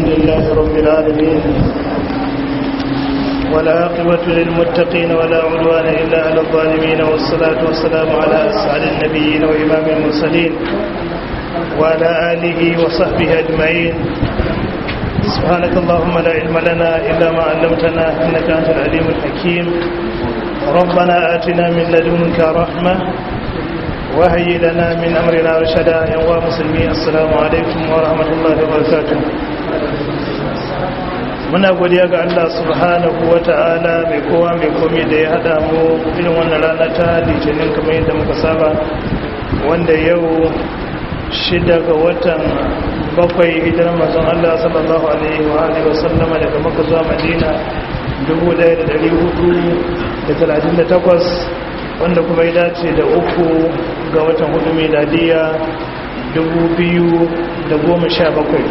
لله رب العالمين ولا عاقبة للمتقين ولا عدوان إلا على الظالمين والصلاة والسلام على أسعد النبيين وإمام المرسلين وعلى آله وصحبه أجمعين سبحانك اللهم لا علم لنا إلا ما علمتنا إنك أنت العليم الحكيم ربنا آتنا من لدنك رحمة وهي لنا من أمرنا رشدا يا مسلمين السلام عليكم ورحمة الله وبركاته muna godiya ga Allah subhanahu wa ta'ala mai kowa mai komi da ya hada mu irin wannan rana ta litinin kamar yadda muka saba wanda yau shida ga watan bakwai hijirar mazan Allah sallallahu alaihi wa alihi wa sallama daga maka zuwa madina 1438 wanda kuma ya dace da uku ga watan hudu miladiya 2017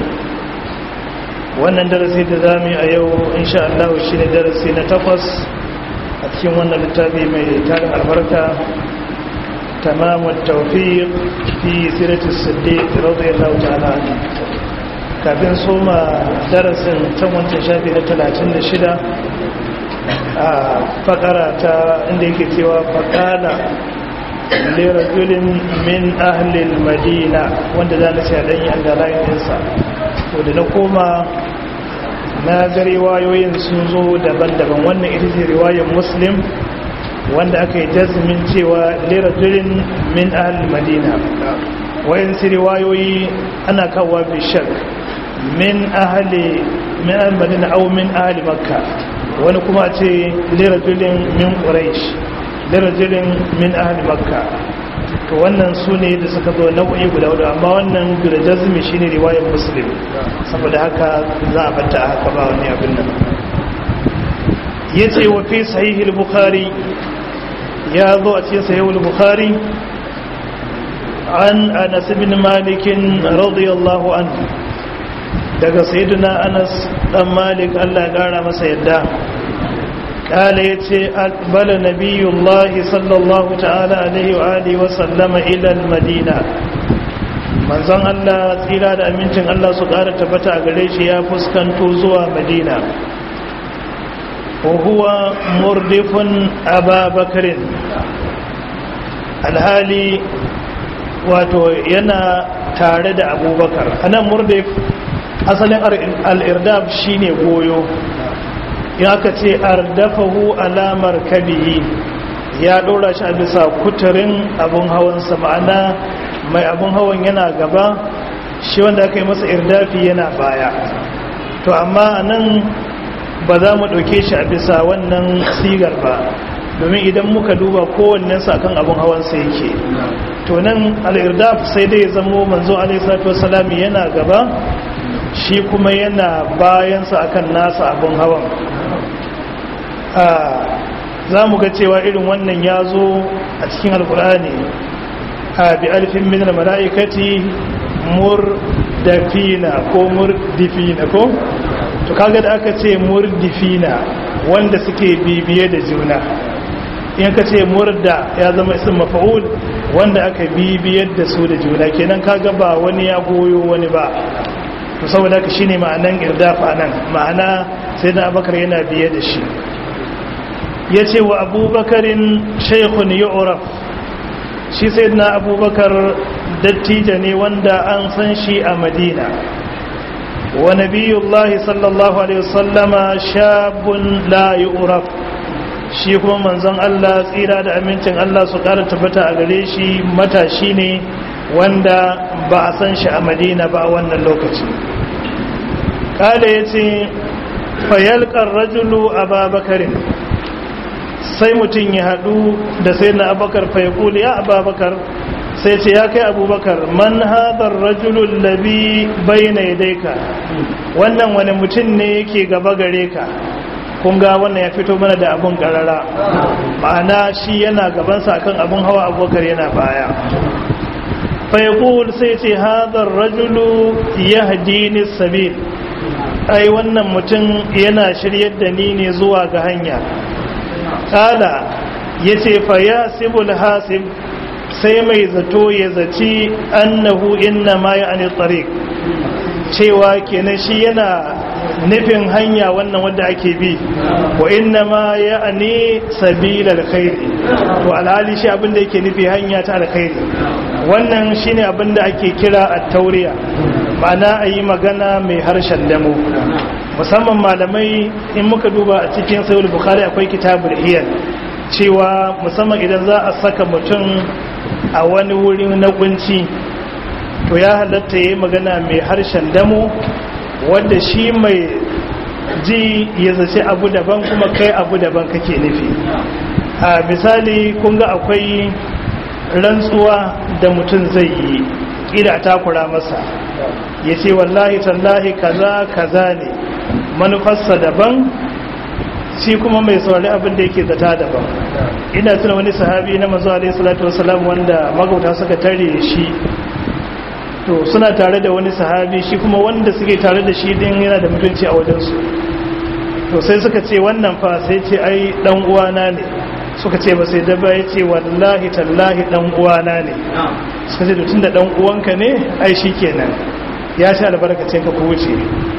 wannan darasi da za mu yi a yau insha Allah shi ne darasi na takwas a cikin wannan littafi mai tarin albarka tamamun taufiq fi sirati siddiq radiyallahu ta'ala kafin soma darasin can wancan shafi na 36 a fakara ta inda yake cewa fakala lirajulin min ahlil madina wanda za na ce a ɗanyi an galayin ɗinsa to da na koma na ga riwayoyin sun zo daban-daban wannan ita ce riwayar muslim wanda aka yi jazmin cewa lirajulin min ahlil madina wayansu riwayoyi ana kawo bishak min ahli min ahlil madina au min ahli makka wani kuma ce lirajulin min quraish lirajulin min ahli makka to wannan su ne da suka zo nau'i guda hudu amma wannan guda jazmi shine riwayar muslim saboda haka za a bata haka ba wani abin nan yace wa fi sahih al-bukhari ya zo a cikin sahih al-bukhari an anas ibn malik radiyallahu anhu daga sayyidina anas dan malik Allah ya kara masa yadda قال يتي أقبل نبي الله صلى الله تعالى عليه وآله وسلم إلى المدينة manzon Allah tsira da amincin Allah su ƙara tabbata a gare shi ya fuskanto zuwa Madina wa huwa murdifun ababakarin alhali wato yana tare da abubakar anan murdif asalin al'irdaf shine goyo ya ka ce ardafahu alamar kabihi ya ɗora shi a bisa kuturin abin hawansa ma'ana mai abin hawan yana gaba shi wanda aka yi masa irdafi yana baya to amma nan ba za mu ɗauke shi a bisa wannan sigar ba domin idan muka duba kowannensa akan abin hawansa yake to nan al'irdaf sai dai zamo manzo alaihissalatu wasalami yana gaba shi kuma yana bayansa akan nasa abin hawan za mu ga cewa irin wannan ya zo a cikin alkur'ani a bi alfin minar mala'ikati murdafina ko murdifina ko to kaga da aka ce murdifina wanda suke bibiye da juna in ka ce murda ya zama isin mafa'ul wanda aka bibiyar da su da juna kenan kaga ba wani ya goyo wani ba to saboda ka shine ma'anan irdafa nan ma'ana sai da abakar yana biye da shi ya ce wa abubakarin shaikhun yu'raf shi sai na abubakar dattija ne wanda an san shi a madina wa nabiyullahi sallallahu alaihi wasallama shabun la yu'raf shi kuma manzon Allah tsira da amincin Allah su kara tabbata a gare shi matashi ne wanda ba a san shi a madina ba a wannan lokaci kada ya ce fayalkar rajulu a babakarin sai mutum ya haɗu da sai na abakar faikuli ya ababakar sai ce ya kai abubakar man hadar rajulun labi bai na ka wannan wani mutum ne yake gaba gare ka kunga wannan ya fito mana da abun karara ma'ana shi yana gabansa akan abun hawa abubakar yana baya faikul sai ce hadar rajulu ya hadini sabil ai wannan mutum yana shiryar da ni ne zuwa ga hanya kala ya ce fa ya sibul hasib sai mai zato ya zaci annahu inna ma ya ani tariq cewa kenan shi yana nufin hanya wannan wadda ake bi wa inna ma ya ne sabila alkhairi to alhali shi abinda yake nufi hanya ta alkhairi wannan shine abinda ake kira at-tauriya ma'ana a yi magana mai harshen damo musamman malamai in muka duba a cikin sayul bukhari akwai kitabul hiyar cewa musamman idan za a saka mutum a wani wuri na kunci to ya halatta ya yi magana mai harshen damo wadda shi mai ji ya zace abu daban kuma kai abu daban kake nufi a misali kun ga akwai rantsuwa da mutum zai yi ƙila takura masa ya ce wallahi tallahi kaza kaza ne manufarsa daban shi kuma mai saurari abin da yake zata daban ina tuna wani sahabi na mazu alaihi salatu wasalam wanda magauta suka tare shi to suna tare da wani sahabi shi kuma wanda suke tare da shi din yana da mutunci a wajensu to sai suka ce wannan fa sai ce ai dan uwana ne suka ce ba sai daba ya ce wallahi tallahi dan uwana ne suka ce tun da dan uwanka ne ai shi kenan ya sha albarkacin ka ku wuce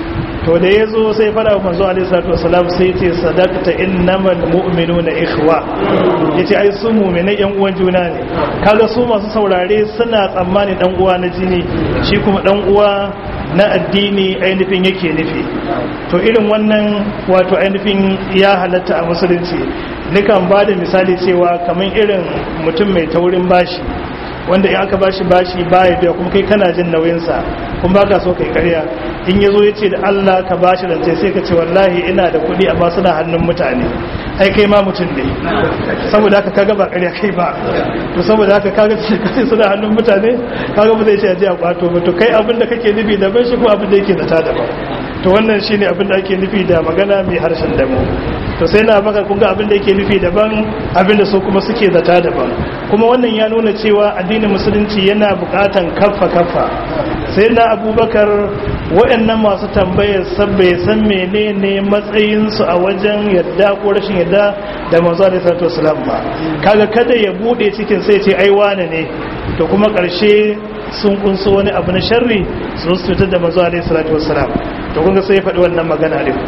to da ya zo sai fara wa manzo alaihi salatu wasalam sai ce sadaqta innamal mu'minuna ikhwa yace ai su mu'minai yan uwan juna ne kaga su masu saurare suna tsammani dan uwa na jini shi kuma dan uwa na addini ainihin yake nufi to irin wannan wato ainihin ya halatta a musulunci nikan ba da misali cewa kamar irin mutum mai taurin bashi wanda in aka bashi bashi baya biya kuma kai kana jin nauyinsa kuma ba ka so kai karya in ya zo ya ce da Allah ka bashi rance sai ka ce wallahi ina da kuɗi amma suna hannun mutane ai kai ma mutum ne saboda haka kaga ba karya kai ba to saboda haka kaga sai suna hannun mutane kaga ba zai ce aje a kwato ba to kai abin da kake nufi daban shi ko abin da yake zata daban to wannan shine abin da ake nufi da magana mai harshen damo to sai na baka kun ga abin da yake nufi daban abin da su kuma suke zata daban kuma wannan ya nuna cewa addinin musulunci yana bukatan kaffa kaffa sai na abubakar waɗannan masu tambayar sabbai san menene matsayinsu a wajen yadda ko rashin yadda da manzo alaihi salatu wasalam ba kaga kada ya bude cikin sai ce ai wane ne to kuma ƙarshe sun kunso wani abu na sharri su su fitar da manzo alaihi salatu wasalam to kun ga sai ya faɗi wannan magana din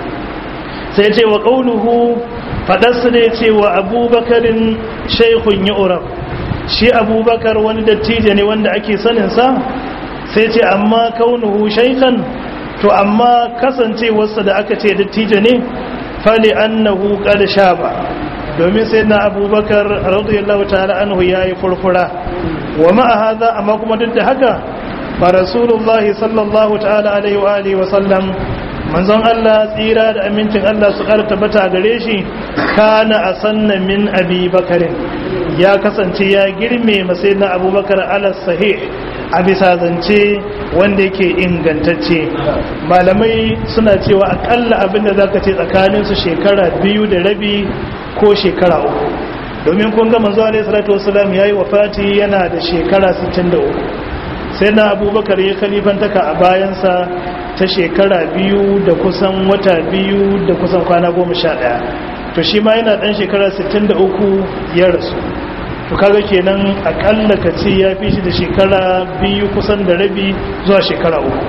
sai ce wa qauluhu fadarsa ne ce wa abubakarin shaykhun yu'rab shi abubakar wani dattijo ne wanda ake sanin sa sai ce amma kaunuhu shaykhan to amma kasancewarsa da aka ce dattijo ne fali annahu qad shaba domin sai na abubakar radiyallahu ta'ala anhu yayi furfura wa ma hadha amma kuma duk da haka fa rasulullahi sallallahu ta'ala alaihi wa alihi wa sallam manzon Allah tsira da amincin Allah su ƙara tabbata gare shi kana asanna min abi bakarin ya kasance ya girme masai na abubakar ala sahih a bisa zance wanda yake ingantacce malamai suna cewa akalla abinda za ka ce tsakaninsu shekara biyu da rabi ko shekara uku domin kun ga manzo alaihi salatu wasalam yayi wafati yana da shekara 63 sai na abubakar ya kalifantaka a bayansa ta shekara biyu da kusan wata biyu da kusan kwana goma sha ɗaya to shi ma yana ɗan shekara 63 ya rasu to kaga kenan akalla ka ce ya fi shi da shekara biyu kusan da rabi zuwa shekara uku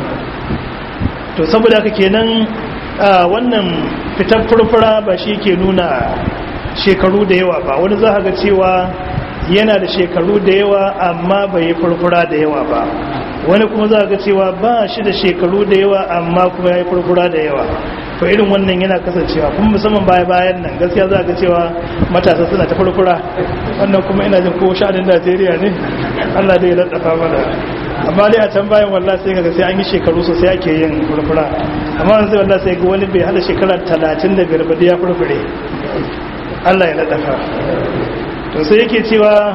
to saboda haka kenan a wannan fitar furfura ba shi ke nuna shekaru da yawa ba wani za ga cewa yana da shekaru da yawa amma bai yi furfura da yawa ba wani kuma za ga cewa ba shi da shekaru da yawa amma kuma ya yi furfura da yawa to irin wannan yana kasancewa kuma musamman baya bayan nan gaskiya za ga cewa matasa suna ta furfura wannan kuma ina jin ko sha'anin najeriya ne allah dai ya laddafa mana amma dai a can bayan wallah sai ga sai an yi shekaru sosai ake yin furfura amma yanzu wallah sai ga wani bai hada shekara talatin da biyar ba ya furfure allah ya laddafa to sai yake cewa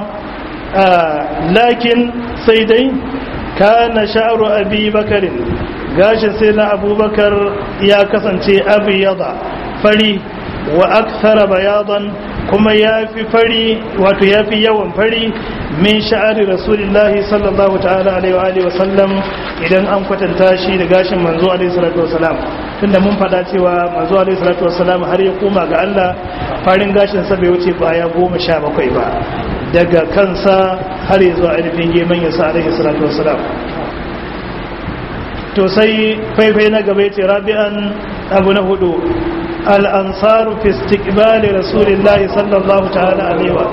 lakin sai dai kana sha'ru abi bakarin gashin sai na abubakar ya kasance abiyada fari wa akthara bayadan kuma ya fi fari wato ya fi yawan fari min sha'ari rasulillahi sallallahu ta'ala alaihi wa sallam idan an kwatanta shi da gashin manzo alaihi salatu wasalam tunda mun fada cewa manzo alaihi salatu wasalam har ya koma ga Allah farin gashin sa bai wuce baya goma sha bakwai ba daga kansa har ya zuwa ainihin geman yasa alaihi salatu wasalam to sai faifai na gaba ce rabi'an abu na hudu al'ansaru fi istiqbali rasulillahi sallallahu ta'ala alaihi wa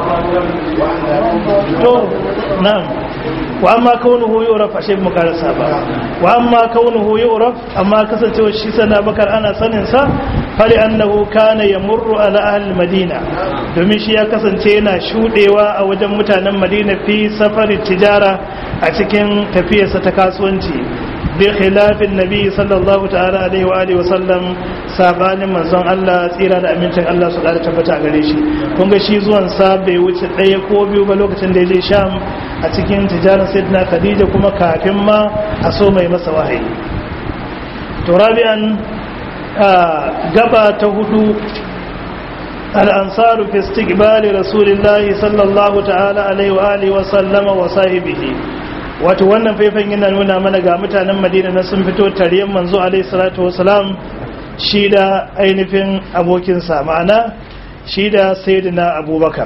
to na'am wa amma kaunuhu yu'raf ashe mu karasa ba wa amma kaunuhu yu'raf amma kasancewa shi sana bakar ana sanin sa fali annahu kana yamurru ala ahli madina domin shi ya kasance yana shudewa a wajen mutanen madina fi safari tijara a cikin tafiyarsa ta kasuwanci bi khilafin nabi sallallahu ta'ala alaihi wa alihi wa sallam sabanin manzon Allah tsira da amincin Allah su da tabbata gare shi kun ga shi zuwan sa bai wuce ɗaya ko biyu ba lokacin da ya je Sham a cikin tijarar Sayyidina Khadija kuma kafin ma a so mai masa wahayi to rabi'an gaba ta hudu الأنصار في استقبال رسول الله صلى الله تعالى عليه وآله وسلم وصاحبه wato wannan faifan yana nuna mana ga mutanen madina na sun fito tariyan manzo alaihi salatu wasalam shi da ainihin abokinsa ma'ana shi da sayyidina abubakar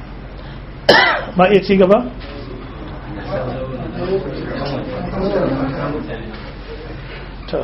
ma iya ci gaba? to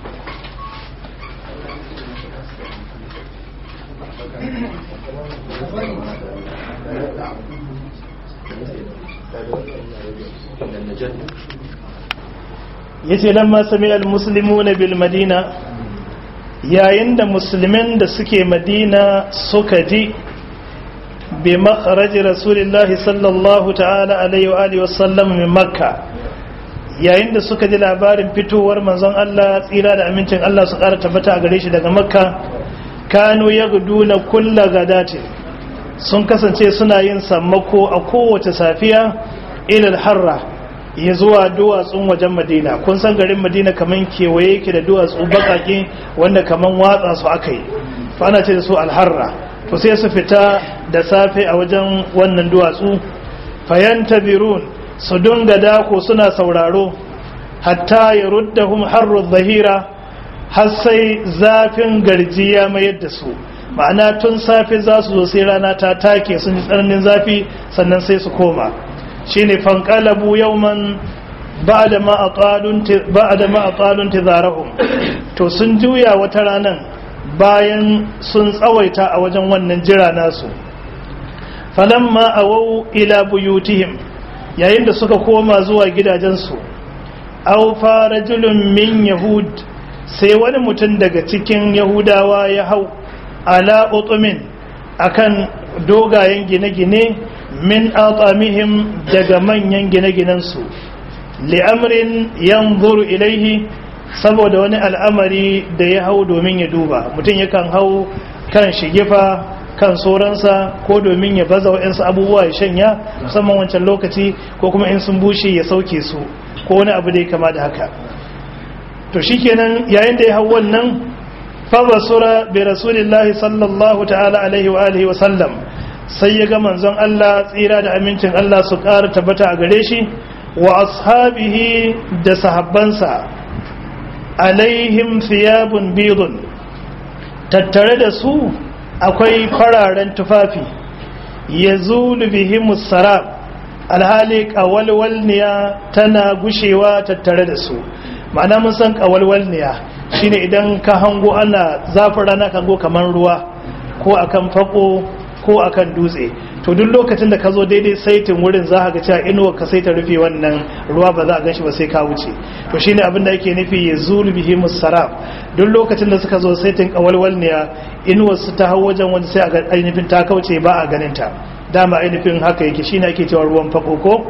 yace lamma sami almuslimuna bil madina yayin da musulmin da suke madina suka ji bi makharaj rasulillahi sallallahu ta'ala alaihi wa alihi wasallam min makka yayin da suka ji labarin fitowar manzon Allah tsira da amincin Allah su ƙara tabbata a gare shi daga makka kanu yagduna kulla gadati sun kasance suna yin sammako a kowace safiya ilal harra ya zuwa duwatsun wajen madina kun san garin madina kaman kewaye yake da duwatsu bakake wanda kaman watsa su aka yi to ana ce da su alharra to sai su fita da safe a wajen wannan duwatsu fayanta birun su dunga dako suna sauraro hatta ya ruddahum harru zahira har sai zafin garjiya mayar da su ma'ana tun safe za su zo sai rana ta take sun ji tsananin zafi sannan sai su koma shine fanqalabu yawman ba'da ma aqalun ba'da ma aqalun tizarahum to sun juya wata ranan bayan sun tsawaita a wajen wannan jira nasu falamma awau ila buyutihim yayin da suka koma zuwa gidajensu aw farajulun min yahud sai wani mutum daga cikin yahudawa ya hau ala utumin akan dogayen gine-gine min atamihim daga manyan gine-ginensu li'amrin yanzuru ilaihi saboda wani al'amari da ya hau domin ya duba mutum yakan hau kan shigifa kan soransa ko domin ya baza wa'yansu abubuwa ya shanya musamman wancan lokaci ko kuma in sun bushe ya sauke su ko wani abu da ya kama da haka to shikenan yayin da ya hau wannan fa basura bi rasulillahi sallallahu ta'ala alaihi wa alihi wa sallam sai ya ga manzon Allah tsira da amincin Allah su ƙara tabbata a gare shi wa ashabihi da sahabbansa alaihim thiyabun bidun tattare da su akwai fararen tufafi ya zulu bihimus sarab alhali ƙawalwalniya tana gushewa tattare da su ma'ana mun san ƙawalwalniya shine idan ka hango ana zafin rana kan go kamar ruwa ko akan fako ko akan dutse to duk lokacin da ka zo daidai saitin wurin za ga cewa inuwa ka sai ta rufe wannan ruwa ba za a ganshi ba sai ka wuce to shine abin da ake nufi ya zulu bihi musarab duk lokacin da suka zo saitin kawalwal ne inuwar su ta hau wajen wanda sai a ga ainihin ta kauce ba a ganin ta dama ainihin haka yake shine ake cewa ruwan fakoko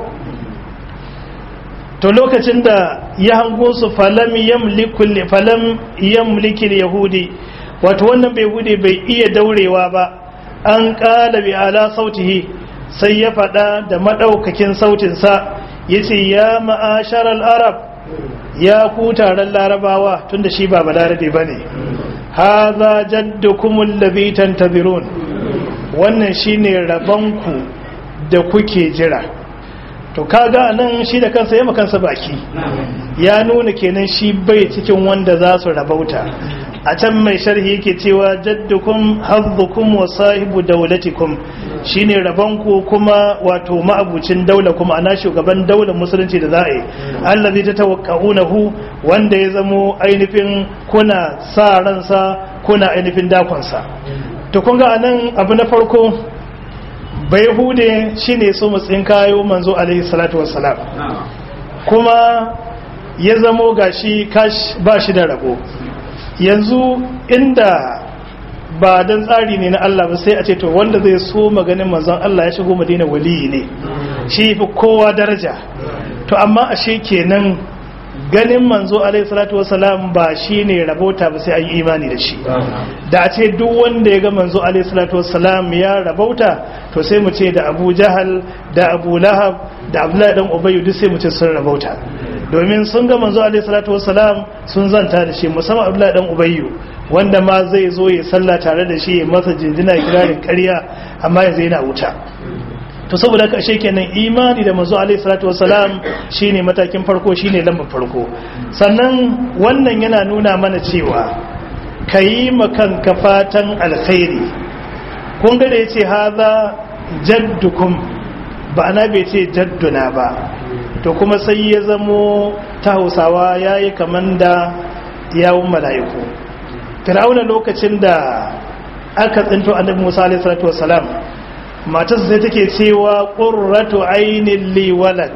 to lokacin da ya hango su falam yamlikul falam yamlikil yahudi wato wannan bai bude bai iya daurewa ba an ƙala bi ala sautihi sai ya faɗa da maɗaukakin sautinsa ya ce ya ma'asharar arab ya ku taron larabawa tun da shi ba balarabe ba ne ha za jaddukumul labitan tabirun wannan shi ne rabonku da kuke jira to kaga nan shi da kansa ya makansa baki ya nuna kenan shi bai cikin wanda za su rabauta a can mai sharhi yake cewa jaddukum hazzukum wa sahibu daulatikum shine rabanku kuma wato ma'abucin daula kuma ana shugaban daular musulunci da za a yi allazi ta tawakkaunahu wanda ya zamo ainihin kuna sa ransa kuna ainihin dakonsa to kun ga anan abu na farko bai hude shine so mutsin kayo manzo alaihi salatu wassalam kuma ya zamo gashi kash ba shi da rabo yanzu inda ba dan tsari ne na Allah ba sai a ce to wanda zai so maganin manzon Allah ya shigo Madina waliyi ne shi fi kowa daraja to amma ashe kenan ganin manzo alaihi salatu wasalam ba shine rabota ba sai an yi imani da shi da a ce duk wanda ya ga manzo alaihi salatu wasalam ya rabauta to sai mu ce da Abu Jahal da Abu Lahab da Abdullahi dan Ubayy duk sai mu ce sun rabauta domin sun ga manzo alaihi salatu wasalam sun zanta da shi musamman Abdullahi dan Ubayy wanda ma zai zo ya sallah tare da shi ya masa jinjina kirarin ƙarya amma yanzu yana wuta to saboda ka ashe kenan imani da manzo alaihi salatu wassalam shine matakin farko shine lambar farko sannan wannan yana nuna mana cewa kayi makan fatan alkhairi kun ga da yace haza jaddukum ba ana bai ce jadduna ba to kuma sai ya zamo ta Hausawa yayi kaman da yawun mala'iku Fir'auna lokacin da aka tsinto annabi Musa alaihi salatu wassalam matarsa sai take cewa qurratu ainin li walak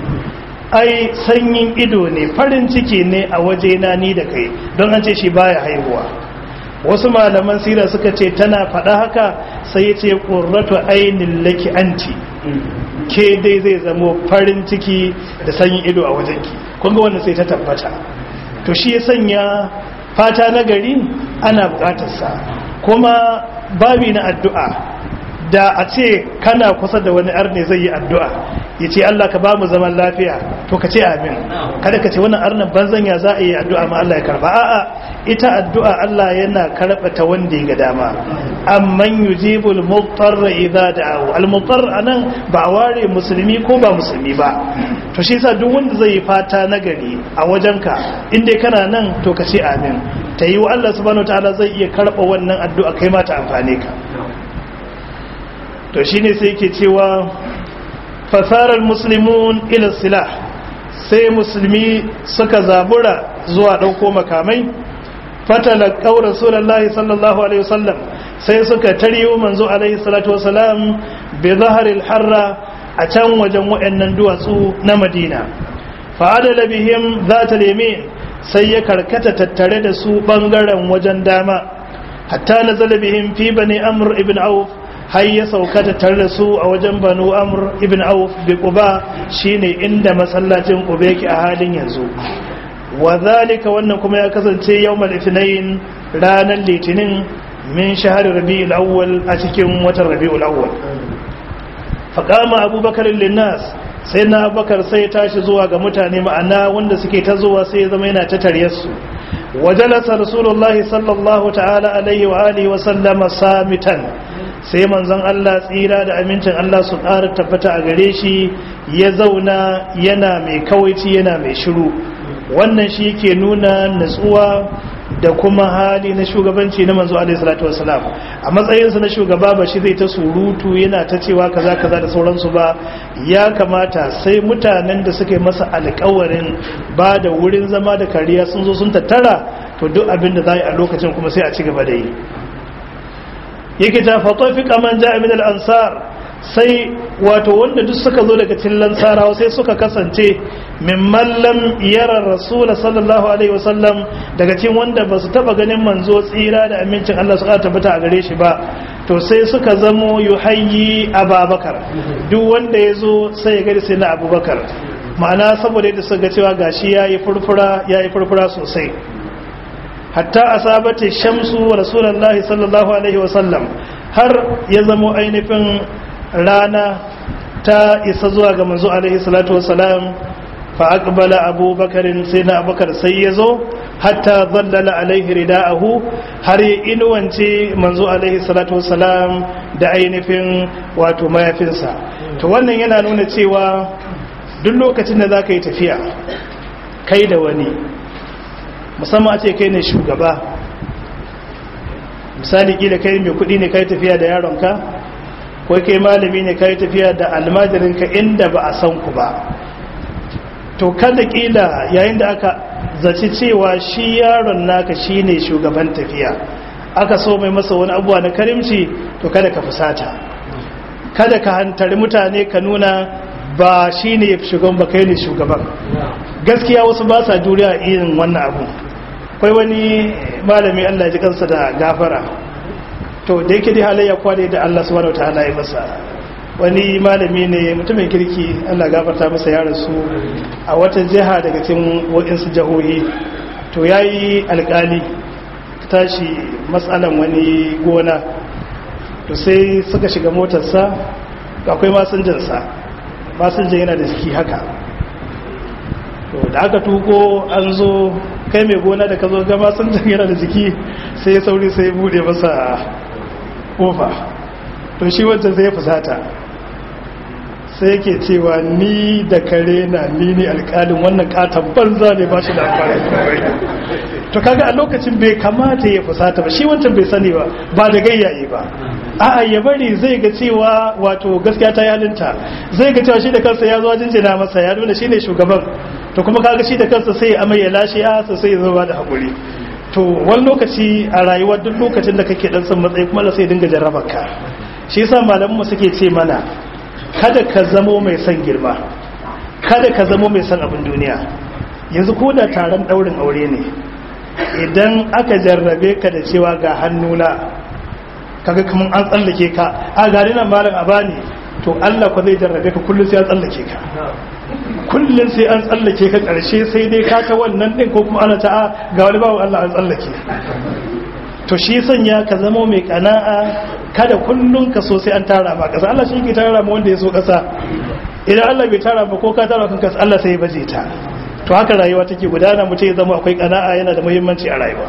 ai sanyin ido ne farin ciki ne a waje na ni da kai don an ce shi baya haihuwa wasu malaman sira suka ce tana faɗa haka sai ya ce qurratu ainin laki anti ke dai zai zamo farin ciki da sanyin ido a wajenki kun ga wannan sai ta tabbata to shi ya sanya fata na gari ana bukatarsa kuma babi na addu'a da a ce kana kusa da wani arne zai yi addu'a ya ce Allah ka ba mu zaman lafiya to ka ce amin kada ka ce wannan arnan banzan ya za a yi addu'a ma Allah ya karba a'a ita addu'a Allah yana karɓa ta wanda ya ga dama amman yujibul mutarra idza da'u al mutarr anan ba ware musulmi ko ba musulmi ba to shi yasa duk wanda zai yi fata nagari a wajenka inda kana nan to ka ce amin ta yi wa Allah subhanahu wataala zai iya karɓa wannan addu'a kai ma ta amfane ka to shine sai yake cewa fasarar muslimun ila silah sai musulmi suka zabura zuwa ɗauko makamai fatalakau rasulullahi sallallahu alaihi wasallam sai suka tariyo manzo alaihi salatu wasalam bi zaharil harra a can wajen wayannan duwatsu na madina fa'adala bihim zata yamin sai ya karkata tattare da su bangaren wajen dama hatta nazala bihim fi bani amr ibn auf har ya sauka tattare da su a wajen banu amr ibn auf bi quba shine inda masallacin quba yake a halin yanzu wa zalika wannan kuma ya kasance yawmal ithnain ranar litinin min shahar rabi'ul awwal a cikin watan rabi'ul awwal faqama abubakar linnas sai na abubakar sai tashi zuwa ga mutane ma'ana wanda suke ta zuwa sai ya zama yana ta taryarsu wajalasa rasulullahi sallallahu ta'ala alaihi wa alihi wa sallama samitan sai manzon Allah tsira da amincin Allah su ƙara tabbata a gare shi ya zauna yana mai kawaici yana mai shiru wannan shi ke nuna natsuwa da kuma hali na shugabanci na manzo alaihi salatu wasalam a matsayinsa na shugaba ba shi zai ta surutu yana ta cewa kaza kaza da sauransu ba ya kamata sai mutanen da suka yi masa alkawarin ba da wurin zama da kariya sun zo sun tattara to duk abin da za a lokacin kuma sai a ci gaba da yi yake ta fatofi kaman ja'a min al-ansar sai wato wanda duk suka zo daga cikin lansarawa sai suka kasance mimman lam yara rasul sallallahu alaihi wasallam daga cikin wanda ba su taba ganin manzo tsira da amincin Allah su tabbata a gare shi ba to sai suka zamo yuhayyi ababakar duk wanda ya zo sai ya gari sai na abubakar ma'ana saboda yadda suka cewa gashi yayi furfura yayi furfura sosai hatta asabati shamsu rasulullahi sallallahu alaihi wasallam har ya zamo ainihin rana ta isa zuwa ga manzo alaihi salatu wasalam fa aqbala abubakarin sai na abubakar sai ya zo hatta zallala alaihi rida'ahu har ya inuwance manzo alaihi salatu wasalam da ainihin wato mayafinsa to wannan yana nuna cewa duk lokacin da za ka yi tafiya kai da wani musamman a ce kai ne shugaba misali kila kai mai kudi ne kai tafiya da yaronka ko kai malami ne kai tafiya da almajirinka inda ba a san ku ba to kada kila yayin da aka zaci cewa shi yaron naka shine shugaban tafiya aka so mai masa wani abuwa na karimci to kada ka fusata kada ka hantari mutane ka nuna ba shine shugaban ba kai ne shugaban gaskiya wasu ba sa duniya irin wannan abu akwai wani malami Allah ji kansa da gafara to da yake dai halayya kwane da Allah subhanahu wataala ya masa wani malami ne mutumin kirki Allah gafarta masa ya rasu a wata jiha daga cikin waɗansu jihohi to yayi alƙali tashi matsalan wani gona to sai suka shiga motarsa akwai masinjansa masinjan yana da jiki haka to da aka tuko an zo kai mai gona da ka zo ga masinjan yana da jiki sai sauri sai bude masa kofa to shi wancan sai ya fusata sai yake cewa ni da kare na ni ne alkalin wannan katon banza ne ba shi da amfani to kaga a lokacin bai kamata ya fusata ba shi wancan bai sani ba ba da gayyaye ba a'a ya bari zai ga cewa wato gaskiya ta yalinta zai ga cewa shi da kansa ya zo jinjina masa ya nuna shine shugaban to kuma kaga shi da kansa sai ya amai ya lashe ya sai ya zo da hakuri to wani lokaci a rayuwa duk lokacin da kake dan son matsayi kuma sai dinga jarrabar ka shi yasa malaman mu suke ce mana kada ka zamo mai son girma kada ka zamo mai son abin duniya yanzu ko da taron daurin aure ne idan aka jarrabe ka da cewa ga hannuna kaga kaman an tsallake ka a gari nan malam abani to Allah ko zai jarrabe ka kullum sai an tsallake ka kullum sai an tsallake ka karshe sai dai ka ta wannan din ko kuma ana ta ga wani bawo Allah an tsallake to shi sanya ka zama mai kana'a kada kullum ka so sai an tara ma kasa Allah shi ke tara ma wanda ya so kasa idan Allah bai tara ba ko ka tara kan kasa Allah sai ya baje ta to haka rayuwa take gudana mu ce ya zama akwai kana'a yana da muhimmanci a rayuwa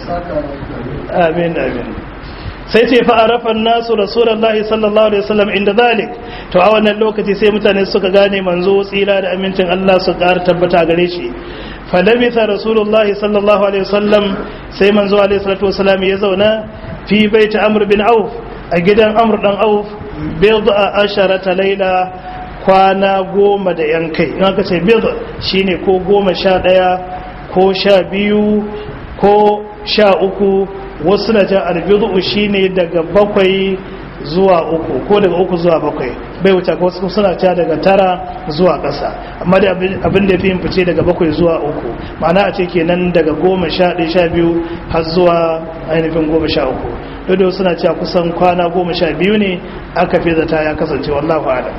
amin amin sai ce fa arafa nasu rasulullahi sallallahu alaihi wasallam inda zalik to a wannan lokaci sai mutane suka gane manzo tsira da amincin Allah su ƙara tabbata gare shi fa labitha rasulullahi sallallahu alaihi wasallam sai manzo alaihi salatu wasallam ya zauna fi baiti amr bin auf a gidan amr dan auf bid'a asharata laila kwana goma da yan kai in aka ce bid shine ko goma sha ɗaya ko sha biyu ko sha uku wasu na jan albidu shine daga bakwai zuwa uku ko daga uku zuwa bakwai bai wuce ko wasu suna ca daga tara zuwa ƙasa amma da abin da fi yin fice daga bakwai zuwa uku ma'ana a ce kenan daga goma sha ɗaya sha biyu har zuwa ainihin goma sha uku dole suna cewa kusan kwana goma sha biyu ne aka fi zata ya kasance wallahu alam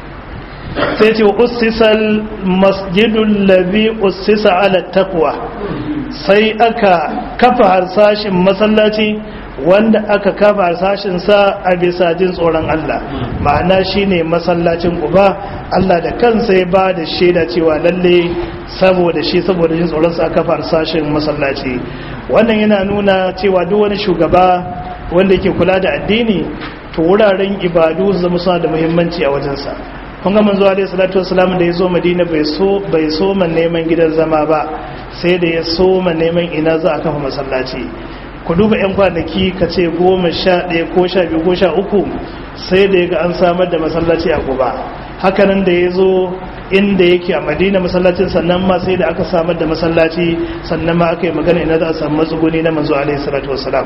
sai ce ussisal masjidul ladhi ussisa ala taqwa sai aka kafa harsashin masallaci wanda aka kafa harsashin sa a bisa jin tsoron Allah ma'ana shine masallacin uba Allah da kansa ya ba da shaida cewa lalle saboda shi saboda jin tsoron sa aka kafa harsashin masallaci wannan yana nuna cewa duk wani shugaba wanda ke kula da addini to wuraren ibadu su zama suna da muhimmanci a wajensa kun ga manzo alaihi salatu wasalam da ya zo madina bai so bai so man neman gidan zama ba sai da ya so man neman ina za a kafa masallaci ku duba yan kwanaki ka ce goma sha ɗaya ko sha biyu ko sha uku sai da ya ga an samar da masallaci a guba hakanan da ya zo inda yake a madina masallacin sannan ma sai da aka samar da masallaci sannan ma aka yi magana ina za a samu matsuguni na manzo alaihi salatu wasalam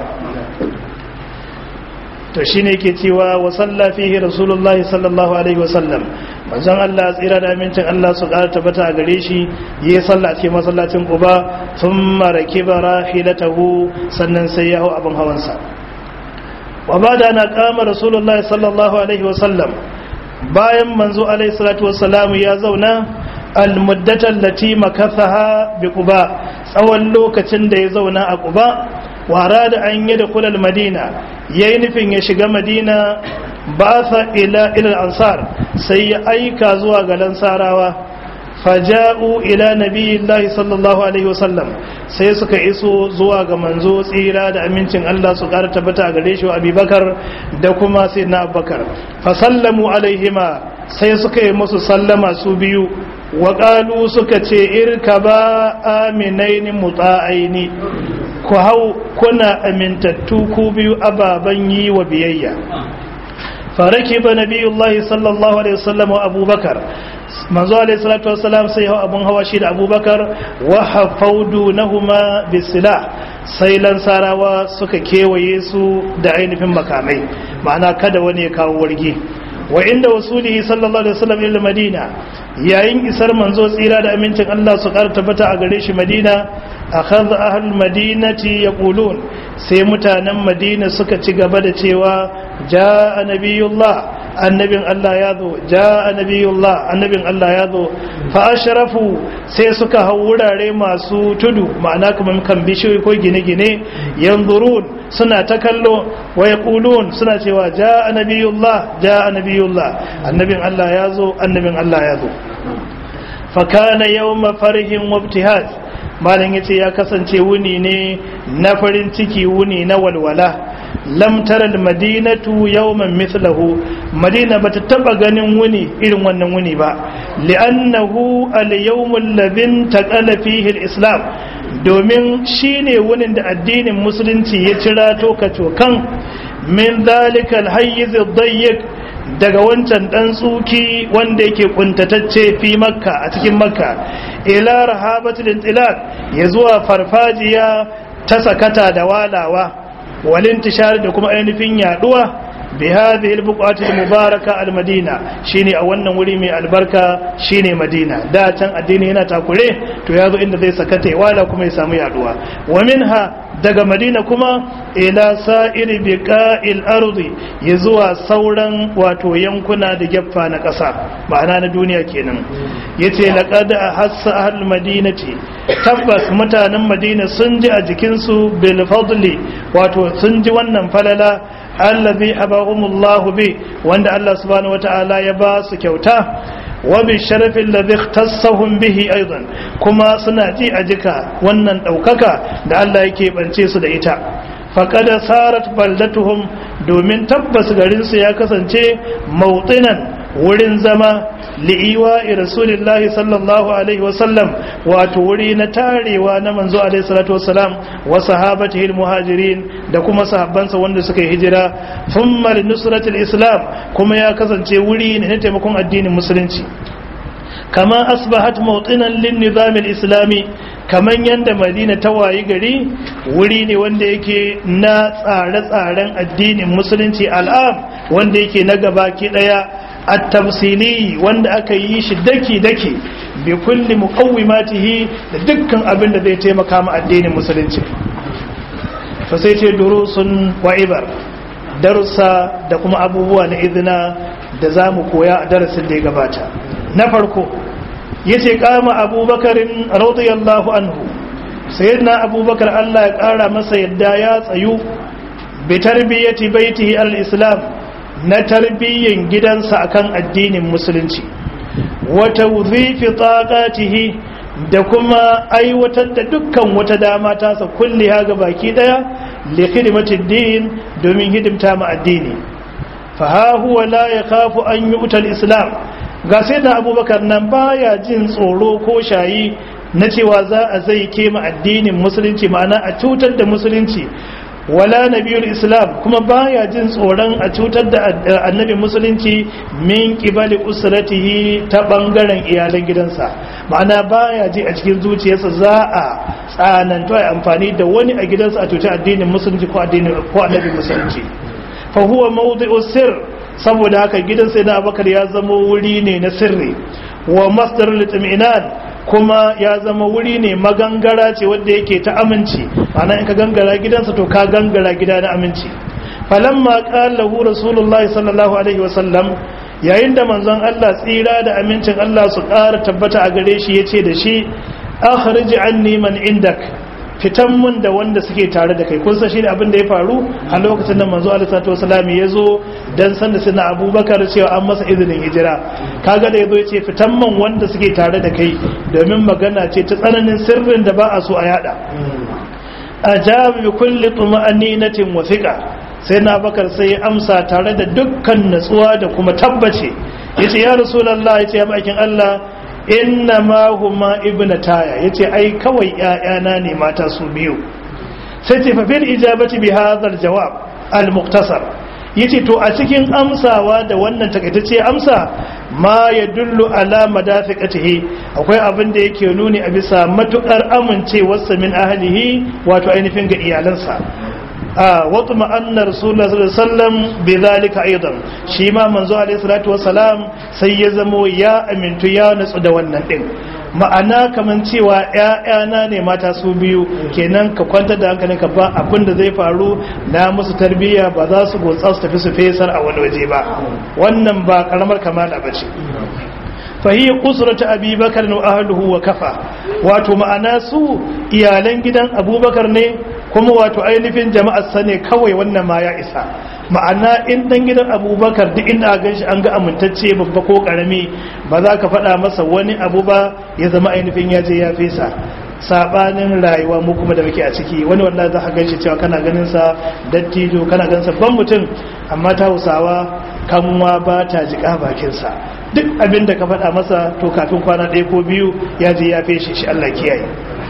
to shine yake cewa wa salla fihi rasulullahi sallallahu alaihi wasallam manzon Allah tsira da amincin Allah su ƙara tabbata a gare shi yayi sallah a cikin masallacin Quba thumma rakiba rahilatahu sannan sai ya hau abin hawansa wa bada na kama rasulullahi sallallahu alaihi wasallam bayan manzo alaihi salatu wassalam ya zauna almuddatan lati makathaha bi Quba tsawon lokacin da ya zauna a Quba wara da an yi da kulal madina ya yi nufin ya shiga madina ba sa ila ilal ansar sai ya aika zuwa ga lansarawa faja'u ila nabiyillahi sallallahu alaihi wasallam sai suka iso zuwa ga manzo tsira da amincin Allah su ƙara tabbata gare shi wa abubakar da kuma sai na abubakar fa sallamu alaihima sai suka yi musu sallama su biyu wa ƙalu suka ce irka ba aminaini mutsa'aini ku hau kuna amintattu ku biyu ababen yi wa biyayya فركب نبي الله صلى الله عليه وسلم وأبو بكر manzo alayhi salatu wassalam sai hau abun hawa shi da abubakar wa hafaudu nahuma bisila sai lansarawa suka kewaye su da ainihin makamai ma'ana kada wani ya kawo wargi wa inda wasulihi sallallahu alaihi wasallam ila madina yayin isar manzo tsira da amincin Allah su ƙara tabbata a gare shi madina akhadha ahlul madinati yaqulun sai mutanen madina suka ci gaba da cewa jaa nabiyullah annabin Allah ya zo ja annabiyullah annabin Allah ya zo fa ashrafu sai suka hau wurare masu tudu ma'ana kamar kan bishiyoyi ko gine-gine yanzurun suna ta kallo wa yaqulun suna cewa ja annabiyullah ja annabiyullah annabin Allah ya zo annabin Allah ya zo fa kana yawma farihin wa ibtihaj malam yace ya kasance wuni ne na farin ciki wuni na walwala lam tara almadinatu yawman mithlahu madina bata taba ganin wuni irin wannan wuni ba li'annahu al-yawm alladhi taqala fihi al-islam domin shine wunin da addinin musulunci ya cira to kacokan min dhalika al-hayyiz ad-dayyiq daga wancan dan tsuki wanda yake kuntatacce fi makka a cikin makka ila rahabatul intilaq ya zuwa farfajiya ta sakata da walawa والانتشار da kuma ainihin yaduwa bi hadhihi albuqati almubaraka almadina shine a wannan wuri mai albarka shine madina da can addini yana takure to yazo inda zai sakata wala kuma ya samu yaduwa wa minha daga madina kuma ila sa'iri biqa'il ardi ya zuwa sauran wato yankuna da geffa na ƙasa ma'ana na duniya kenan yace laqad hassa ahlul madinati tabbas mutanen madina sun ji a jikinsu bil fadli wato sun ji wannan falala allazi habahumullahu bi wanda Allah subhanahu wataala ya ba su kyauta wa bi sharafin ladhi ikhtassahum bihi aidan kuma suna ji a jika wannan daukaka da Allah yake bance su da ita faqad sarat baldatuhum domin tabbas garin su ya kasance mawtinan wurin zama li'iwa rasulillahi sallallahu alaihi wasallam wato wuri na tarewa na manzo alaihi salatu wasalam wa sahabatihi muhajirin da kuma sahabbansa wanda suka yi hijira thumma li nusratil islam kuma ya kasance wuri ne na taimakon addinin musulunci kama asbahat mawtinan lin nizam islami kaman yanda madina ta wayi gari wuri ne wanda yake na tsare-tsaren addinin musulunci al'am wanda yake na gaba ki daya at-tamsili wanda aka yi shi daki-daki bi kulli muqawwimatihi da dukkan abin da zai taimaka ma addinin musulunci fa sai ce durusun wa ibar darussa da kuma abubuwa na izina da zamu koya a darasin da ya gabata na farko yace kama abubakarin radiyallahu anhu sayyidina abubakar Allah ya kara masa yadda ya tsayu bi tarbiyati baitihi al-islam na tarbiyyin gidansa akan addinin musulunci wata wuzifi taqatihi da kuma aiwatar da dukkan wata dama tasa kulli ha ga baki daya li khidmatid din domin hidimta ma addini fa ha huwa la yakhafu an yu'ta al-islam ga sai da abubakar nan baya jin tsoro ko shayi na cewa za a zai kema addinin musulunci ma'ana a cutar da musulunci wala nabiyul islam kuma baya jin tsoron a cutar da annabi musulunci min qibali usratihi ta bangaren iyalan gidansa ma'ana baya ji a cikin zuciyarsa za a tsananta ya amfani da wani a gidansa a cutar addinin musulunci ko addinin ko annabi musulunci fa huwa mawdi'u sirr saboda haka gidan sai na abakar ya zama wuri ne na sirri wa masdar litminan kuma ya zama wuri ne magangara ce wadda yake ta aminci ana in ka gangara gidansa to ka gangara gida na aminci falamma qalahu rasulullahi sallallahu alaihi wasallam yayin da manzon Allah tsira da amincin Allah su ƙara tabbata a gare shi yace da shi akhrij anni man indak fitan mun da wanda suke tare da kai kun san shine abin da ya faru a lokacin da manzo Allah sallallahu alaihi wasallam ya zo dan san da sina Abubakar cewa an masa izinin hijira kaga da yazo yace fitan mun wanda suke tare da kai domin magana ce ta tsananin sirrin da ba a so a yada ajab bi kulli tuma'aninatin wa thiqa sai na bakar sai ya amsa tare da dukkan natsuwa da kuma tabbace yace ya rasulullah yace ya makin Allah inna ma huma ibnataya yace ai kawai ƴaƴana ne mata su biyu sai ce fa fil ijabati bi hadha al jawab al muqtasar yace to a cikin amsawa da wannan takaitacce amsa ma ya dullu ala madafiqatihi akwai abin da yake nuni a bisa matukar amincewarsa min ahlihi wato ainihin ga iyalansa a wata ma'annar rasulullah sallallahu alaihi wasallam bi zalika aidan shi ma manzo alaihi salatu wassalam sai ya zamo ya amintu ya nutsu da wannan din ma'ana kaman cewa ‘ya'yana ne mata su biyu kenan ka kwantar da hankalin ka ba abin da zai faru na musu tarbiyya ba za su gotsa su tafi su fesar a wani waje ba wannan ba karamar kamala ba ce fahiyya kusurata abubakar na ahaluhu wa kafa wato ma'ana su iyalan gidan abubakar ne kuma wato ainihin jama'ar sa ne kawai wannan ma ya isa ma'ana in dan gidan abubakar duk inda a ganshi an ga amintacce babba ko karami ba za ka faɗa masa wani abu ba ya zama ainihin ya je ya fesa sabanin rayuwa mu kuma da muke a ciki wani wallahi za ka ganshi cewa kana ganin sa dattijo kana ganin sa ban mutum amma ta hausawa kanwa ba ta jika bakin sa duk abin da ka faɗa masa to kafin kwana ɗaya ko biyu ya je ya feshe shi Allah kiyaye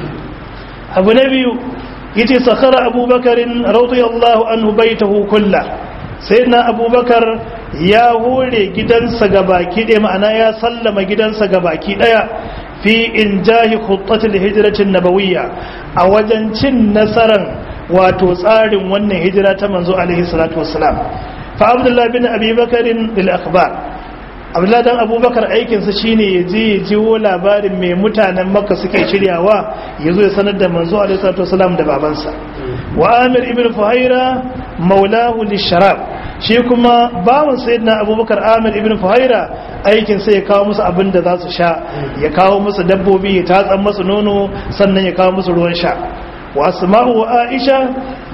abu na biyu yace sakhara abubakarin radiyallahu anhu baitahu kullah sayyidina abubakar ya hore gidansa gabaki ɗaya ma'ana ya sallama gidansa gabaki ɗaya fi injahi khuttatil hijratin nabawiyya a wajen cin nasaran wato tsarin wannan hijira ta manzo alaihi salatu wassalam fa abdullahi bin abi bakarin lil akhbar abdullahi dan abubakar aikinsa shine ya je ya jiwo labarin mai mutanen makka suke shiryawa ya zo ya sanar da manzo alaihi salatu wasalam da babansa wa amir ibn fuhaira maulahu lisharab shi kuma bawan sayyidina abubakar amir ibn fuhaira aikin sai ya kawo musu abin da za su sha ya kawo musu dabbobi ya tatsan musu nono sannan ya kawo musu ruwan sha wa asma'u wa aisha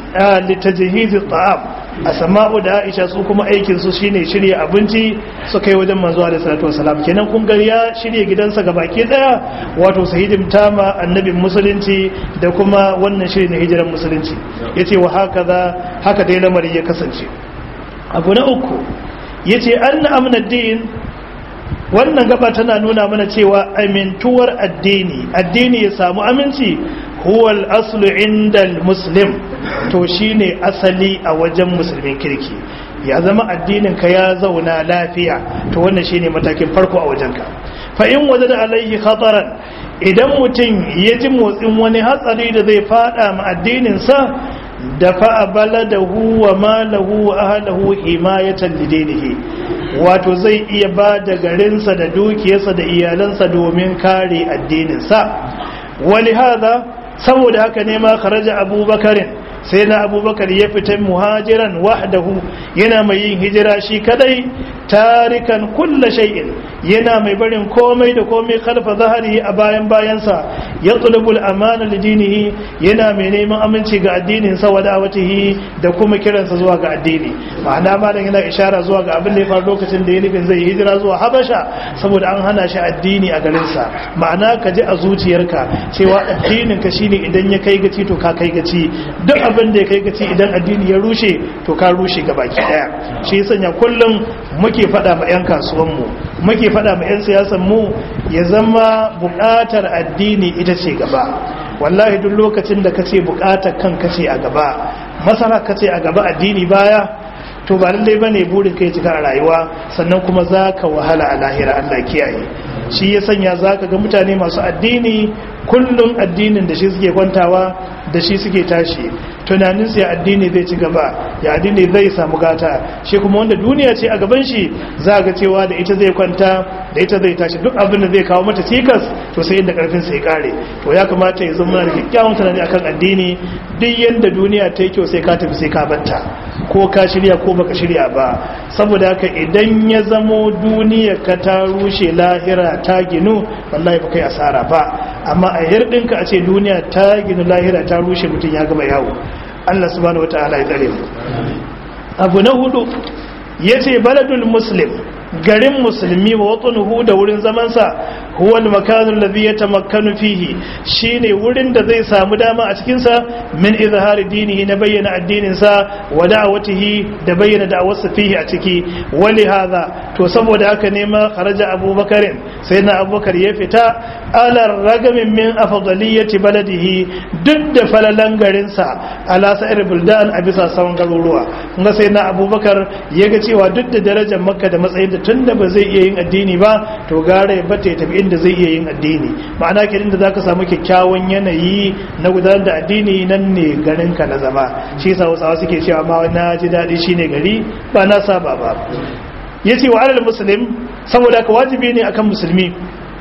litajhiz at'am asma'u da aisha su kuma aikin su shine shirya abinci su kai wajen manzo alaihi salatu wasalam kenan kun ga ya shirya gidansa baki daya wato sayyidin tama annabin musulunci da kuma wannan shiri na hijiran musulunci yace wa hakaza haka dai lamari ya kasance abu na uku yace anna amna din wannan gaba tana nuna mana cewa amintuwar addini addini ya samu aminci huwa al-aslu inda muslim to shine asali a wajen musulmin kirki ya zama addinin ka ya zauna lafiya to wannan shine matakin farko a wajenka fa in wajada alaihi khataran idan mutum ya ji motsin wani hatsari da zai fada ma addinin sa da fa baladahu wa malahu wa ahlihi himayatan lidinihi wato zai iya ba da garinsa da dukiyarsa da iyalansa domin kare addininsa wali hada saboda haka ne ma kharaja abubakarin sai na abubakar ya fita muhajiran wahdahu yana mai yin hijira shi kadai tarikan kulla shay'in yana mai barin komai da komai kalfa zahari a bayan bayansa ya tulubul amana lidinihi yana mai neman aminci ga addinin sa wa da'awatihi da kuma kiransa zuwa ga addini ma'ana malam yana ishara zuwa ga abin da ya faru lokacin da ya nufin zai hijira zuwa habasha saboda an hana shi addini a garin sa ma'ana ka ji a zuciyarka cewa addinin ka shine idan ya kai gaci to ka kai gaci duk abin da ya kai gaci idan addini ya rushe to ka rushe ga baki daya shi ya sanya kullum muke faɗa ma 'yan kasuwanmu muke faɗa ma 'yan siyasanmu ya zama buƙatar addini ita ce gaba wallahi duk lokacin da ka ce buƙatar kan ka ce a gaba masara ka ce a gaba addini baya to ba lallai ba ne burin kai cika a rayuwa sannan kuma za ka wahala a lahira allah kiyaye shi ya sanya za ka ga mutane masu addini kullum addinin da shi suke kwantawa da shi suke tashi tunaninsu ya addini zai ci gaba ya addini zai samu gata shi kuma wanda duniya ce a gaban shi za ga cewa da ita zai kwanta da ita zai tashi duk abin da zai kawo mata cikas to sai inda karfin sai kare to ya kamata ya zama da kyakkyawan tunani akan addini duk yanda duniya ta yi kyau sai ka tafi sai ka batta ko ka shirya ko baka shirya ba saboda haka idan ya zamo duniya ka ta rushe lahira ta ginu wallahi ba kai asara ba amma a hirɗinka a ce duniya ta ginu lahira ta rushe mutum ya gama yawo Allah subhanahu wataala ya tsare mu abu na hudu yace baladul muslim garin musulmi wa watanuhu da wurin zamansa huwa al-makanu alladhi yatamakkanu fihi shine wurin da zai samu dama a cikin sa min izhari dinihi na bayyana addinin sa wa da'awatihi da bayyana da'awarsa fihi a ciki wali hadha to saboda haka ne ma kharaja abubakar sai na abubakar ya fita ala ragamin min afdaliyati baladihi duk da falalan garin sa ala sa'ir buldan a bisa sauran garuruwa kuma sai na abubakar ya ga cewa duk da darajar makka da matsayin da tunda ba zai iya yin addini ba to gara ya bata ya tafi inda zai iya yin addini ma'ana ke inda zaka samu kyakkyawan yanayi na gudanar da addini nan ne garin ka na zama shi yasa wasu suke cewa ma na ji daɗi shine gari ba na saba ba yace wa alal muslim saboda ka wajibi ne akan musulmi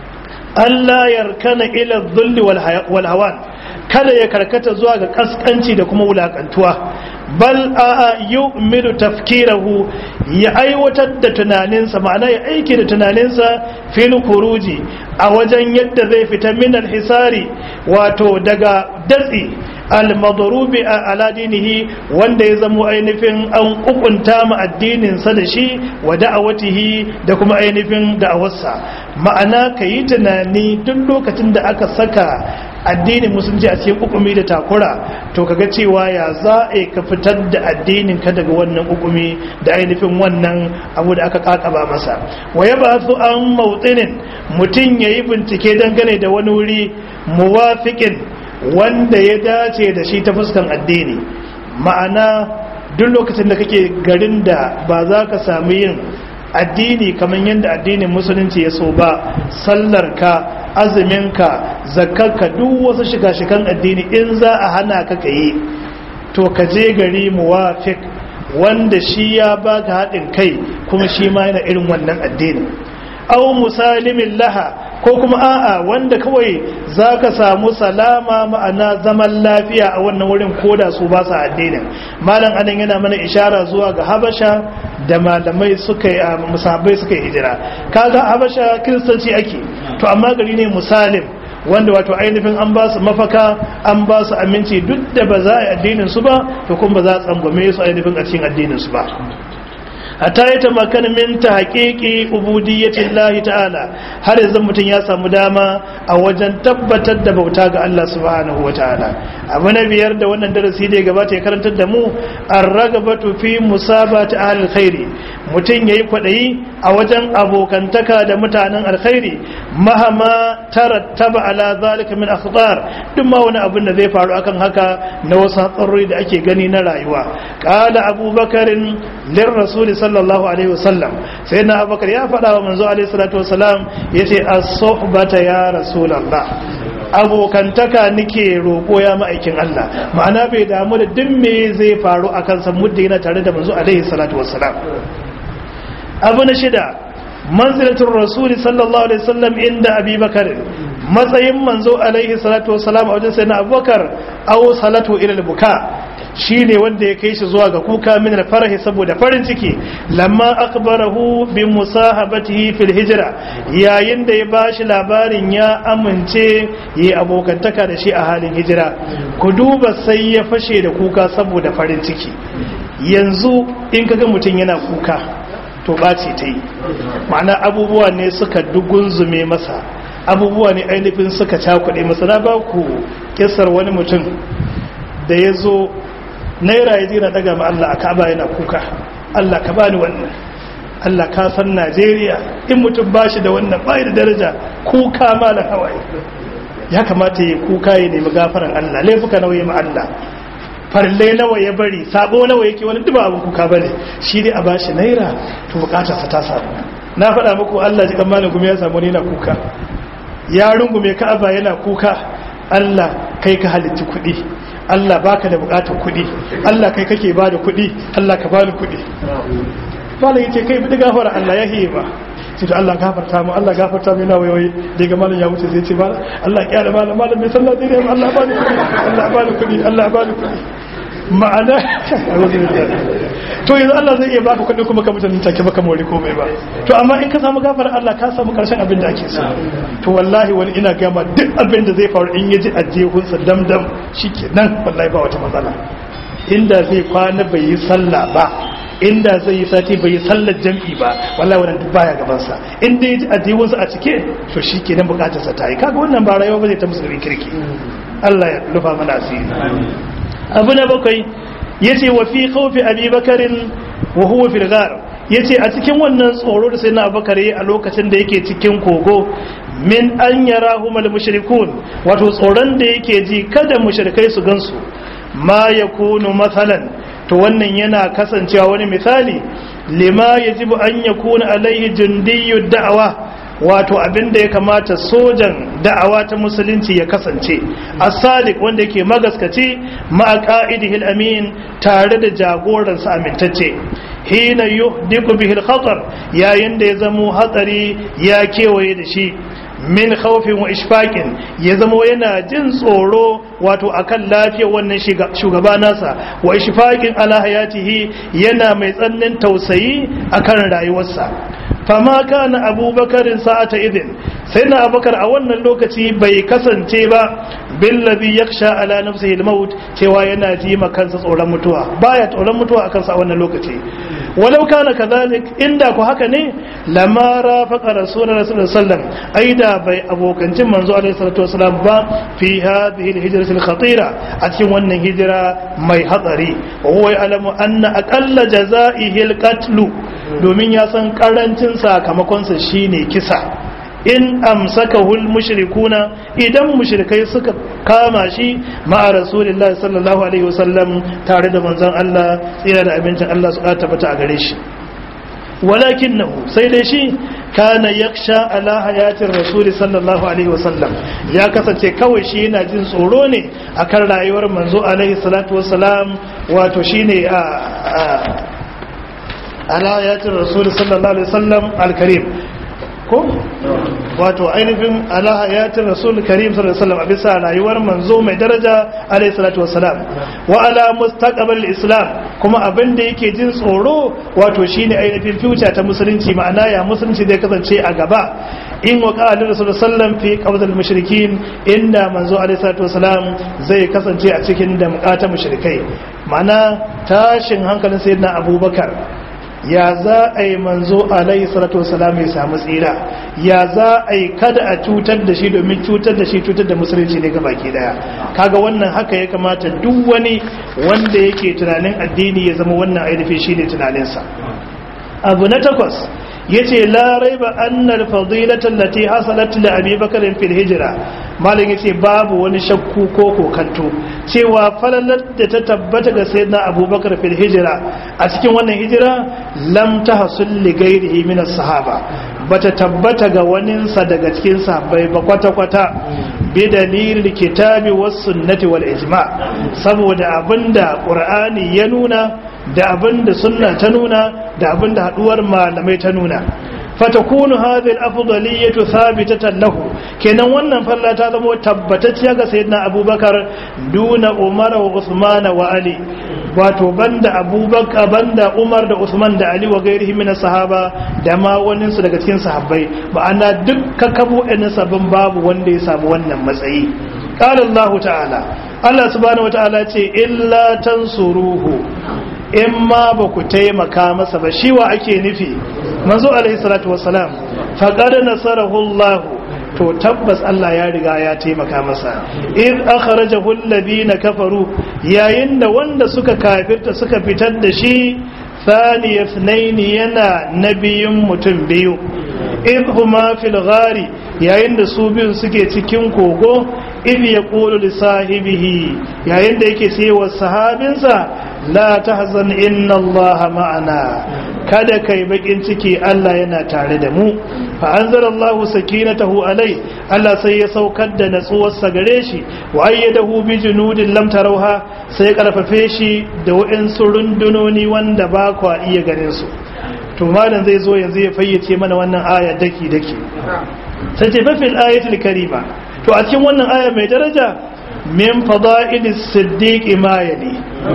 Allah yarkana ila dhulli wal hawan kada ya karkata zuwa ga kaskanci da kuma wulakantuwa bal a yu'midu tafkirahu ya aiwatar da tunaninsa ma'ana ya aiki da tunaninsa fil khuruji a wajen yadda zai fita min al-hisari wato daga datsi al-madrubi ala dinihi wanda ya zamo ainihin an kukunta mu addinin sa da shi wa da'awatihi da kuma ainihin da'awarsa ma'ana kayi tunani duk lokacin da aka saka addinin musulunci a cikin hukumi da takura to kaga cewa ya za a ka fitar da addinin ka daga wannan hukumi da ainihin wannan abu da aka kakaba masa wa ya ba su an mautsinin mutum ya yi bincike dangane da wani wuri muwafiƙin wanda ya dace da shi ta fuskan addini ma'ana duk lokacin da kake garin da ba za ka sami yin addini kamar yadda addinin musulunci ya so ba sallar ka azuminka zakarka duk wasu shiga-shigan addini in za a hana ka ka yi to ka je gari muwafik wanda shi ya baka haɗin kai kuma shi ma yana irin wannan addini au musalimin laha ko kuma a'a wanda kawai za ka samu salama ma'ana zaman lafiya a wannan wurin koda su ba sa addinin malam anan yana mana ishara zuwa ga habasha da malamai suka yi musabbai suka yi hijira kaga habasha kiristanci ake to amma gari ne musalim wanda wato ainihin an ba su mafaka an ba su aminci duk da ba za a yi addinin su ba to kuma ba za a tsangwame su ainihin a cikin addinin su ba hatta ya tamakana min ta haƙiƙi ubudiyyatin lahi ta'ala har yanzu mutum ya samu dama a wajen tabbatar da bauta ga Allah subhanahu wa ta'ala abu na biyar da wannan darasi da ya gabata ya karantar da mu an ragabatu fi musabati ahlil khairi mutum yayi kwaɗayi a wajen abokantaka da mutanen alkhairi mahama tarattaba ala zalika min akhtar duk ma wani abin da zai faru akan haka na wasu hatsarori da ake gani na rayuwa qala abubakarin lir rasuli sallallahu alaihi wasallam sai na abubakar ya faɗa wa manzo alaihi salatu wasalam yace as-suhbata ya rasulullah abokantaka nike roƙo ya ma'aikin Allah ma'ana bai damu da duk me zai faru a kansa muddin yana tare da manzo alaihi salatu wassalam abu na shida manzilatul rasuli sallallahu alaihi wasallam inda abi bakar matsayin manzo alaihi salatu wassalam a wajen sayyidina abubakar aw salatu ila buka shine wanda ya kai shi zuwa ga kuka min farahi saboda farin ciki lamma akbarahu bi musahabatihi fil hijra yayin da ya bashi labarin ya amince yi abokantaka da shi a halin hijira ku duba sai ya fashe da kuka saboda farin ciki yanzu in kaga mutum yana kuka to ɓaci ta yi ma'ana abubuwa ne suka dugunzume masa abubuwa ne ainihin suka cakuɗe masa na ba ku kisar wani mutum da ya zo naira ya jira daga ma Allah a ka'aba yana kuka Allah ka bani wannan Allah ka san Najeriya in mutum ba shi da wannan bai da daraja kuka malam hawaye ya kamata ya kuka ya nemi gafaran Allah laifuka nawa ya ma Allah farle nawa ya bari sabo nawa yake wani duba abin kuka bane shi dai a bashi naira to bukatar sa ta samu na faɗa muku Allah ji kan malam gumi ya samu ne na kuka ya rungume ka'aba yana kuka Allah kai ka halitta kuɗi Allah baka da bukatar kuɗi Allah kai kake bada kuɗi Allah ka bani kuɗi malam yace kai bi gafara Allah ya hiye ba sai to Allah gafarta mu Allah gafarta mu yana waiwai daga malam ya wuce sai ce malam Allah ya da malam malam bai sallah dai Allah bani kuɗi Allah bani kuɗi Allah bani kuɗi ma'ana to yanzu Allah zai iya baka kuɗi kuma ka mutane take baka more komai ba to amma in ka samu gafarar Allah ka samu karshen abin da ake so to wallahi wani ina gama duk abin da zai faru in yaji ajehunsa damdam shikenan wallahi ba wata matsala inda zai kwana bai yi sallah ba inda zai yi sati bai yi sallar jam'i ba wallahi wannan duk baya gaban sa in dai addinin a cike to shikenan bukatar sa ta yi kaga wannan ba rayuwa bane ta musulmi kirki Allah ya rufa mana asiri abu na bakwai yace wa fi khawfi abi bakarin wa huwa fil ghar yace a cikin wannan tsoro da sai na abubakar a lokacin da yake cikin kogo min an yarahum al mushrikun wato tsoron da yake ji kada mushrikai su gansu ma yakunu mathalan to wannan yana kasancewa wani misali lima yajibu an yakuna alaihi jundiyyu da'awa wato abin da ya kamata sojan da'awa ta musulunci ya kasance as-sadiq wanda yake magaskaci ma'a qa'idihil amin tare da jagoransa amintacce hina yuhdiku bihi al-khatar yayin da ya zamo hatsari ya kewaye da shi min khawfin wa ishfaqin ya zamo yana jin tsoro wato akan lafiyar wannan shugaba nasa wa ishfaqin ala hayatihi yana mai tsannin tausayi akan rayuwarsa fama kana abubakarin sa'ata idin sai na abubakar a wannan lokaci bai kasance ba billazi yaksha ala nafsihi al-maut cewa yana ji ma kansa tsoron mutuwa baya tsoron mutuwa akan sa a wannan lokaci walau kana kadhalik inda ku haka ne lama rafaqa rasulullahi sallallahu alaihi wasallam aida bai abokancin manzo alaihi salatu wasallam ba fi hadhihi al-hijrati al-khatira a cikin wannan hijira mai hatsari wa huwa ya'lamu anna aqalla jazaihi al-qatl domin ya san karancin sakamakonsa shine kisa in amsakahul mushrikuna idan mushrikai suka kama shi ma'a rasulillahi sallallahu alaihi wasallam tare da manzon Allah tsira da abincin Allah su tabbata a gare shi walakinahu sai dai shi kana yaksha ala hayatin rasuli sallallahu alaihi wasallam ya kasance kawai shi yana jin tsoro ne akan rayuwar manzo alaihi salatu wasalam wato shine a ala hayatin rasuli sallallahu alaihi wasallam alkarim ko wato ainihin ala hayatin rasul karim sallallahu alaihi wasallam a bisa rayuwar manzo mai daraja alaihi salatu wassalam wa ala mustaqbal islam kuma abin da yake jin tsoro wato shine ainihin future ta musulunci ma'ana ya musulunci zai kasance a gaba in wa qala rasul sallam fi qabd al mushrikin inda manzo alaihi salatu wassalam zai kasance a cikin damƙa ta mushrikai ma'ana tashin hankalin sayyidina abubakar ya za a yi manzo alaihi salatu wasalam ya samu tsira ya za a yi kada a cutar da shi domin cutar da shi cutar da musulunci ne ga baki daya kaga wannan haka ya kamata duk wani wanda yake tunanin addini ya zama wannan ainihin shine tunaninsa abu na takwas yace la raiba anna al-fadilata allati hasalat li abi bakr fil hijra malam yace babu wani shakku ko kokanto cewa falalar da ta tabbata ga sayyidina abubakar fil hijra a cikin wannan hijira lam tahsul li ghairihi min as-sahaba bata tabbata ga waninsa daga cikin sahabbai ba kwata kwata bi dalilil kitabi was sunnati wal ijma saboda abinda qur'ani ya nuna da abinda sunna ta nuna da abinda haduwar malamai ta nuna fatakunu hadhihi al-afdaliyyatu thabitatan lahu kenan wannan falla ta zama tabbatacciya ga sayyidina abubakar duna umar wa usman wa ali wato banda abubakar banda umar da usman da ali wa gairihi min sahaba da ma wani su daga cikin sahabbai ma'ana duk kakkabu ɗin sabon babu wanda ya samu wannan matsayi qala allah ta'ala allah subhanahu wa ta'ala ce illa tansuruhu in ma ba ku taimaka masa ba shi wa ake nufi manzo alaihi salatu wassalam faqad nasarahu Allah to tabbas Allah ya riga ya taimaka masa in akhrajahu alladhina kafaru yayin da wanda suka kafirta suka fitar da shi thani ithnaini yana nabiyin mutum biyu in huma fil ghari yayin da su biyu suke cikin kogo in yaqulu li sahibihi yayin da yake cewa sahabinsa la tahzan inna allaha ma'ana kada kai bakin ciki Allah yana tare da mu fa anzalallahu sakinatahu alai Allah sai ya saukar da natsuwarsa gare shi wa ayyadahu bi junudin lam tarawha sai karfafe shi da wa'insu rundunoni wanda ba kwa iya ganin su to malam zai zo yanzu ya fayyace mana wannan aya daki daki sai ce fil ayatul karima to a cikin wannan aya mai daraja min fada'ilis siddiq ma yali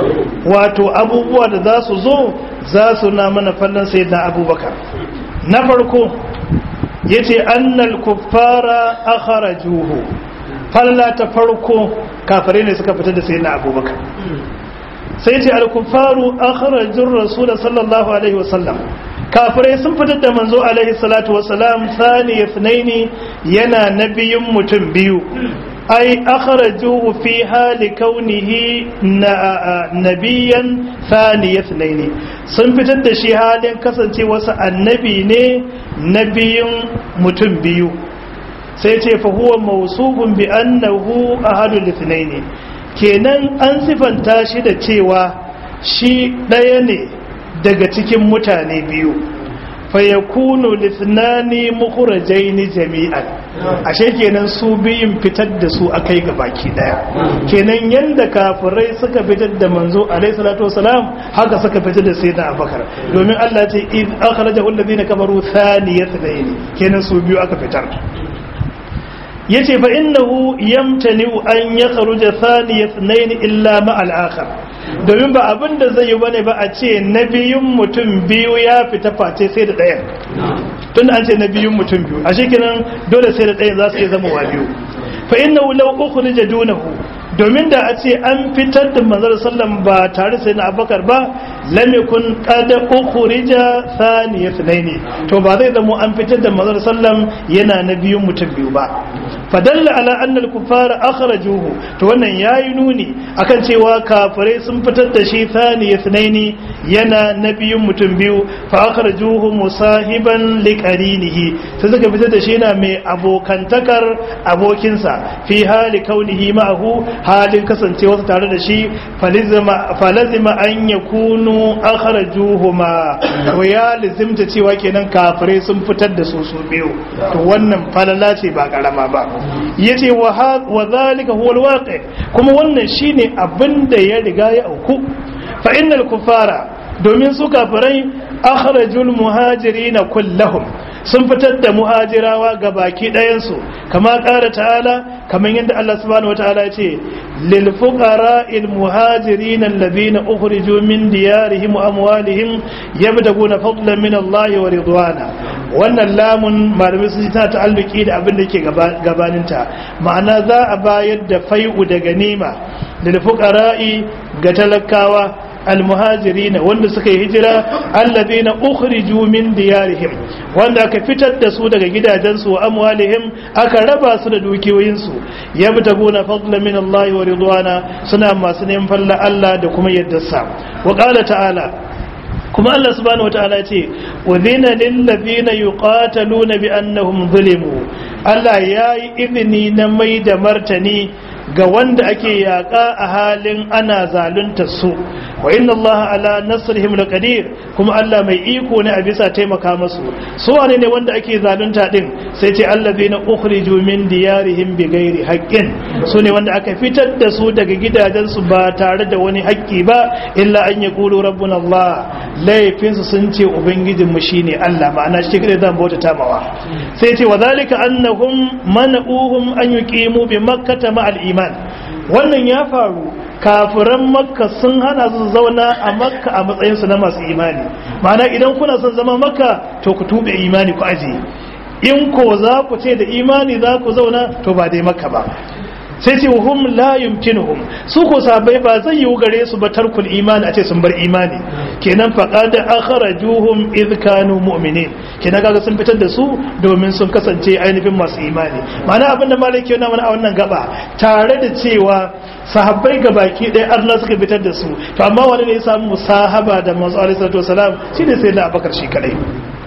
wato abubuwa da za su zo za su na mana fallon sayyidina abubakar na farko yace annal kuffara akhrajuhu falla ta farko kafare ne suka fitar da sayyidina abubakar sai ce al-kuffaru akhrajur rasul sallallahu alaihi wasallam kafirai sun fitar da manzo alaihi salatu wasalam thani ithnaini yana nabiyin mutum biyu ai akhrajuhu fi hali kaunihi nabiyan thani ithnaini sun fitar da shi halin kasancewarsa annabi ne nabiyin mutum biyu sai ce fa huwa mawsufun bi annahu ahadul ithnaini kenan an sifanta shi da cewa shi ɗaya ne daga cikin mutane biyu fayakunu lithnani mukhrajaini jami'an ashe kenan su biyun fitar da su akai ga baki daya kenan yanda kafirai suka fitar da manzo alaihi salatu wasalam haka suka fitar da sayyidina abubakar domin Allah ce id akhrajahu alladhina kafaru thaniyatayn kenan su biyu aka fitar yace fa innahu yamtani an yakhruja thaniyatayn illa ma al-akhar domin ba abin da zai yi bane ba a ce na biyun mutum biyu ya fita face sai da ɗayan tun an ce na biyun mutum biyu a shekinan dole sai da ɗayan za su iya zama wa biyu fa inna law ukhrija dunahu domin da a ce an fitar da manzar sallam ba tare sai na abakar ba lam yakun qad ukhrija thaniya thnaini to ba zai zama an fitar da manzar sallam yana na biyun mutum biyu ba fadalla ala anna al-kuffara akhrajuhu to wannan yayi nuni akan cewa kafirai sun fitar da shi thaniya thnaini yana na biyun mutum biyu fa akhrajuhu musahiban liqarinihi sai suka fitar da shi yana mai abokantakar abokinsa fi hali kaunihi ma'ahu halin kasancewa tare da shi falazima an ya kunu akharajuhuma to ya lizimta cewa kenan kafirai sun fitar da su su biyu to wannan falala ce ba karama ba yace wa zalika huwa alwaqi kuma wannan shine abin da ya riga ya auku fa innal kufara domin su kafirai akhrajul muhajirina kullahum sun fitar da muhajirawa ga baki ɗayansu kama ƙara ta'ala kamar yadda Allah subhanahu wa ta'ala ce lil fuqara'il muhajirin alladhina ukhriju min diyarihim wa amwalihim yabtaguna fadlan min Allah wa ridwana wannan lamun malamai sun ta ta'alluki da abin da ke gabaninta ma'ana za a bayar da fai'u da ganima lil fuqara'i ga talakawa almuhajirina wanda suka yi hijira alladhina ukhriju min diyarihim wanda aka fitar da su daga gidajensu wa amwalihim aka raba su da dukiyoyinsu yabtaguna fadlan min Allah wa ridwana suna masu neman falla Allah da kuma yaddarsa wa qala ta'ala kuma Allah subhanahu wataala ce udhina lil ladina yuqataluna bi annahum zulimu Allah yayi izini na mai da martani ga wanda ake yaƙa a halin ana zalunta su wa inna Allah ala nasrihim laqadir kuma Allah mai iko ne a bisa taimaka musu su wane ne wanda ake zalunta din sai ce allazina ukhriju min diyarihim bighairi haqqin su ne wanda aka fitar da su daga gidajen su ba tare da wani haƙƙi ba illa an yaqulu rabbuna Allah laifin su sun ce ubangijin mu shine Allah ma'ana shi kire zan bauta tamawa sai ce wa zalika annahum mana'uhum an yuqimu bi makkah ma'al iman wannan ya faru kafiran makka sun hana su zauna a makka a matsayinsu na masu imani ma'ana idan kuna son zama makka to ku tube imani ku aje in ko za ku ce da imani za ku zauna to ba dai makka ba sai ce hum la yumkinuhum su ko sabai ba zai yiwu gare su ba tarkul imani a ce sun bar imani kenan faqad akhrajuhum id kanu mu'minin kenan kaga sun fitar da su domin sun kasance ainihin masu imani ma'ana abin da malaki yana mana a wannan gaba tare da cewa sahabbai ga baki ɗaya Allah suka fitar da su to amma wani ne ya samu musahaba da manzo alaihi salatu wasalam shine sai da abakar shi kadai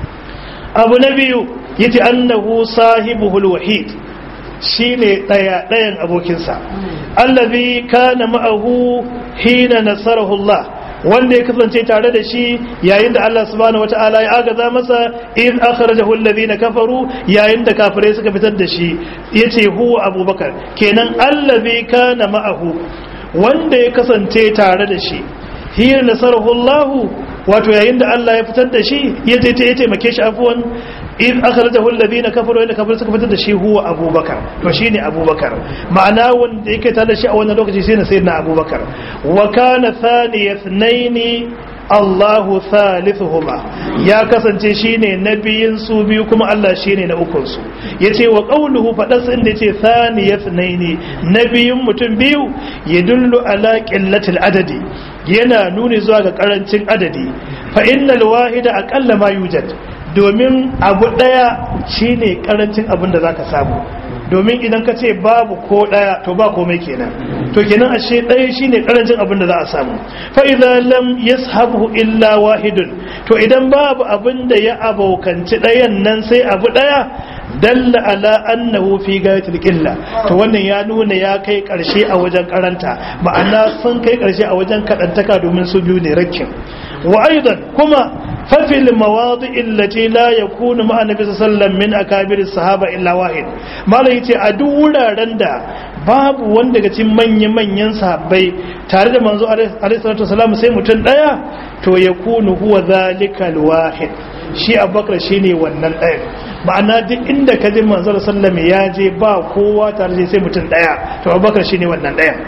abu na biyu yace annahu sahibuhul wahid shine daya dayan abokinsa allazi kana ma'ahu hina nasarahu Allah wanda ya kasance tare da shi yayin da Allah subhanahu wata'ala ya agaza masa in akhrajahu alladhina kafaru yayin da kafirai suka fitar da shi yace huwa abubakar kenan allazi kana ma'ahu wanda ya kasance tare da shi hina nasarahu Allah wato yayin da Allah ya fitar da shi ya je ya taimake shi afwan in akhrajahu alladhina kafaru inda kafaru suka fitar da shi huwa abubakar to shine abubakar ma'ana wanda yake tare da shi a wannan lokaci shine sayyidina abubakar wa kana thani ithnaini Allahu thalithuhuma ya kasance shine nabiyin su biyu kuma Allah shine na ukun su yace wa qawluhu fadas inda yace thaniyatnaini nabiyin mutum biyu yadullu ala qillatil adadi yana nuni zuwa ga karancin adadi fa innal wahida aqalla ma yujad domin abu daya shine karancin abin da zaka samu domin idan ka ce babu ko daya to ba komai kenan to kenan ashe daya shine karancin abin da za a samu fa idza lam yashabu illa wahidun to idan babu abin da ya abokanci dayan nan sai abu daya dalla ala annahu fi gayatil qilla to wannan ya nuna ya kai karshe a wajen karanta ma'ana sun kai karshe a wajen kadantaka domin su biyu ne rakkin wa aidan kuma fa fil mawadi allati la yakunu ma'a nabi sallallahu min akabir sahaba illa wahid malai yace a duk wuraren da babu wanda daga cikin manyan manyan sahabbai tare da manzo alaihi salatu wasallam sai mutum daya to yakunu huwa zalikal wahid shi abubakar shine wannan ɗayan ma'ana duk inda ka ji manzar sallama ya je ba kowa tare da sai mutum ɗaya to abubakar shine wannan ɗayan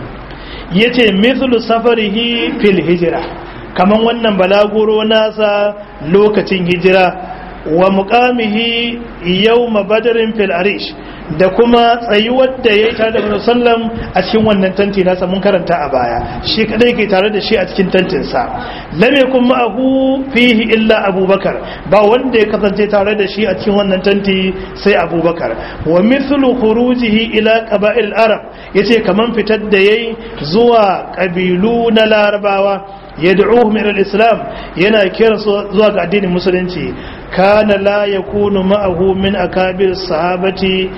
ya ce mithlu safarihi fil hijira kaman wannan balaguro nasa lokacin hijira wa muqamihi yawma badrin fil arish da kuma tsayuwar da ya yi tare da musallam a cikin wannan tanti nasa mun karanta a baya shi kadai ke tare da shi a cikin tantinsa lam yakun ma'ahu fihi illa abubakar ba wanda ya kasance tare da shi a cikin wannan tanti sai abubakar wa mithlu khurujihi ila qaba'il arab yace kaman fitar da yayi zuwa kabilu na larabawa yad'uhum ila al-islam yana kira zuwa ga addinin musulunci kana la yakunu ma'ahu min akabir sahabati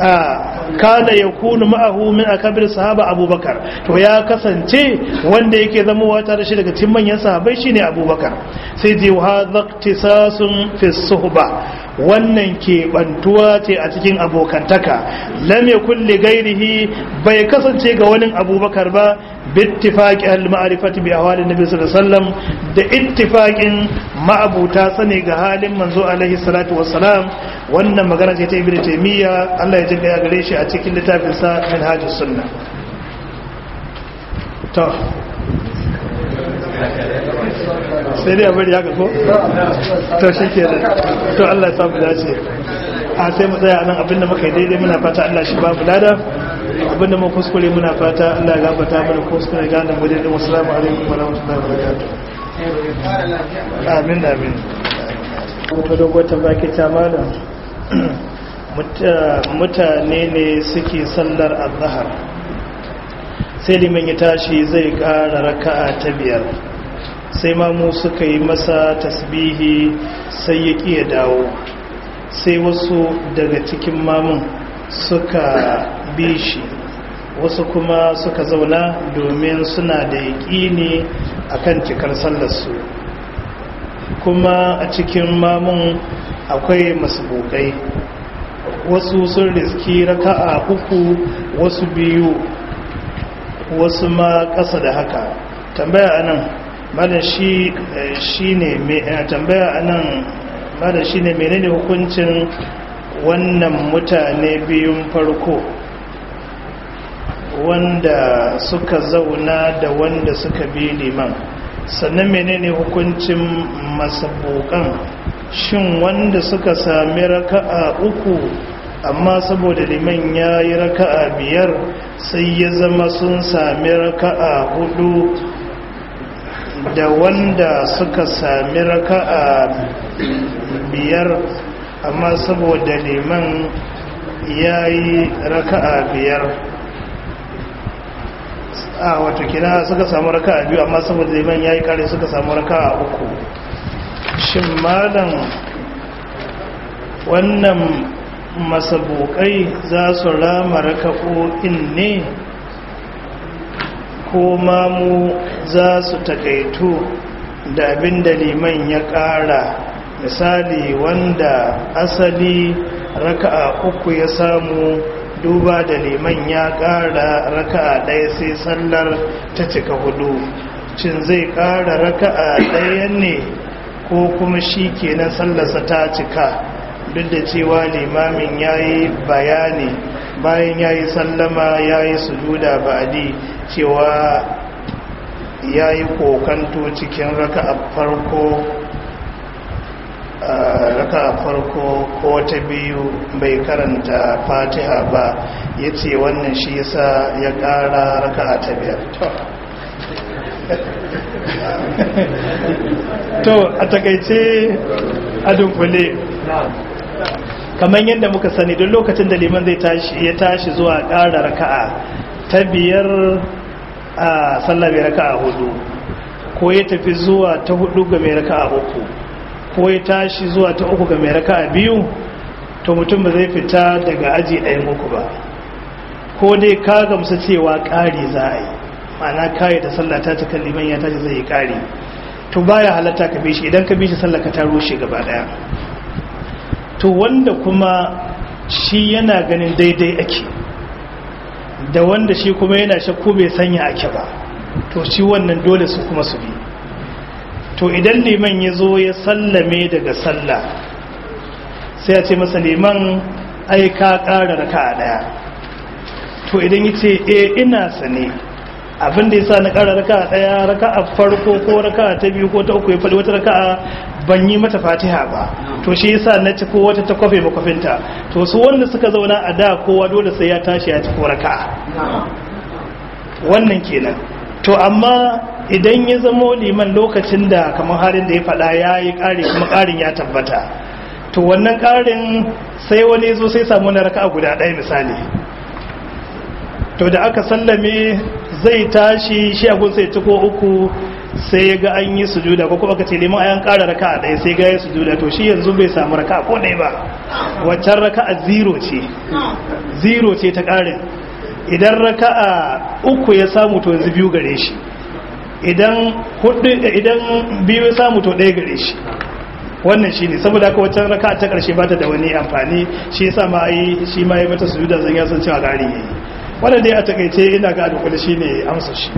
kana ya kunu ma'ahu min akabir sahaba abubakar to ya kasance wanda yake zama wata da shi daga cikin manyan sahabai shine abubakar sai ji wa zaktisasun fi suhba wannan ke bantuwa ce a cikin abokantaka lam yakul li ghairihi bai kasance ga wani abubakar ba bittifaqi al-ma'rifati bi ahwali nabi sallallahu alaihi wasallam da ittifaqin ma'abuta sani ga halin manzo alaihi salatu wassalam wannan magana ce ta ibnu taymiya Allah ya jinka ya gare shi a cikin littafin sa minhajus sunna to sai dai a bari haka ko to shikenan to Allah ya samu dace a sai mu tsaya nan abinda muka yi daidai muna fata Allah shi ba mu lada abinda mu kuskure muna fata Allah ya gafarta mana kuskure gane mu daidai wassalamu alaikum wa rahmatullahi wa barakatuh amin amin wata dogon tambaya ke ta malam mutane ne suke sallar azhar sai liman ya tashi zai kara raka'a ta biyar sai mamu suka yi masa tasbihi sai ya ƙi ya dawo sai wasu daga cikin mamun suka bi shi wasu kuma suka zauna domin suna da yaƙini akan cikar sallarsu kuma a cikin mamun akwai masbukai wasu sun riski raka'a uku wasu biyu wasu ma ƙasa da haka tambaya anan madan shi ne tambaya anan madan shi ne menene hukuncin wannan mutane biyun farko wanda suka zauna da wanda suka bi liman sannan menene hukuncin masabukan shin wanda suka sami raka'a uku amma saboda liman ya yi raka'a biyar sai ya zama sun sami raka'a hudu da wanda suka sami raka'a biyar amma saboda liman ya yi raka'a biyar a wato kina suka samu raka'a biyu amma saboda liman ya yi kare suka samu raka'a uku shin malam wannan masabokai za su rama raka'o'in ne ko mamu za su takaitu da abin da liman ya ƙara misali wanda asali raka'a uku ya samu duba da liman ya ƙara raka'a ɗaya sai sallar ta cika hudu cin zai ƙara raka'a ɗaya ne ko kuma shi kenan sallarsa ta cika duk da cewa limamin ya yi bayani bayan ya yi sallama ya yi sujuda ba'adi cewa ya yi kokanto cikin raka a farko raka a farko ko ta biyu bai karanta fatiha ba ya ce wannan shi yasa ya kara raka a ta biyar to a takaice a dunkule kamar yadda muka sani don lokacin da liman zai tashi ya tashi zuwa ƙara raka'a ta biyar a sallah mai raka'a hudu ko ya tafi zuwa ta hudu ga mai raka'a uku ko ya tashi zuwa ta uku ga mai raka'a biyu to mutum ba zai fita daga aji ɗayan uku ba ko dai ka gamsu cewa ƙari za a yi ma'ana kayi da sallah ta cikin liman ya tashi zai yi ƙari to baya halatta ka bi shi idan ka bi shi sallah ka ta rushe gaba ɗaya to wanda kuma shi yana ganin daidai ake da wanda shi kuma yana shakku bai sanya ake ba to shi wannan dole su kuma su bi to idan liman ya zo ya sallame daga sallah sai a ce masa liman ai ka ƙara raka a ɗaya to idan ya ce e ina sane abinda ya sa na ƙara raka a ɗaya raka a farko ko raka ta biyu ko ta uku ya faɗi wata raka ban yi mata fatiha ba to shi yasa na ci ko wata ta kwafe makwafinta to su wanda suka zauna a da kowa dole sai ya tashi ya ci ko raka'a wannan kenan to amma idan ya zamo liman lokacin da kamar harin da ya faɗa ya yi ƙari kuma ƙarin ya tabbata to wannan ƙarin sai wani zo sai samu na raka'a guda ɗaya misali to da aka sallame zai tashi shi agun sai ci ko uku sai ya ga an yi sujuda ko kuma ka ce neman ayan ƙara raka a ɗaya sai ga ya sujuda to shi yanzu bai samu raka ko ɗaya ba waccan raka a zero ce zero ce ta ƙarin idan raka a uku ya samu to yanzu biyu gare shi idan hudu idan biyu ya samu to ɗaya gare shi wannan shi ne saboda haka waccan raka ta ƙarshe ba ta da wani amfani shi yasa ma yi shi ma ya mata sujuda zan ya san cewa ƙari ne wannan dai a takaice ina ga adukuli shi ne amsa shi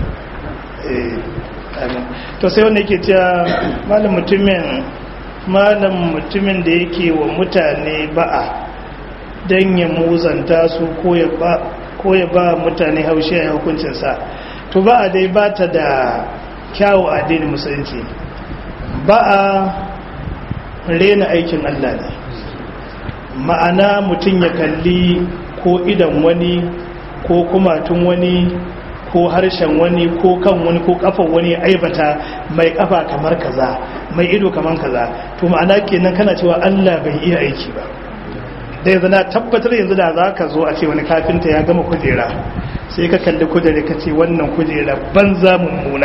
to sai wanda yake cewa malam mutumin malam mutumin da yake wa mutane ba'a don ya muzanta su ko ya ba mutane haushi a hukuncinsa to ba'a dai ba ta da kyawu addinin musulunci ba'a rena aikin Allah ne ma'ana mutum ya kalli ko idan wani ko kumatun wani ko harshen wani ko kan wani ko kafan wani aibata mai kafa kamar kaza mai ido kamar kaza to ma'ana kenan kana cewa Allah bai iya aiki ba da yanzu na tabbatar yanzu da za ka zo a ce wani kafinta ya gama kujera sai ka kalli kujera ka ce wannan kujera banza mummuna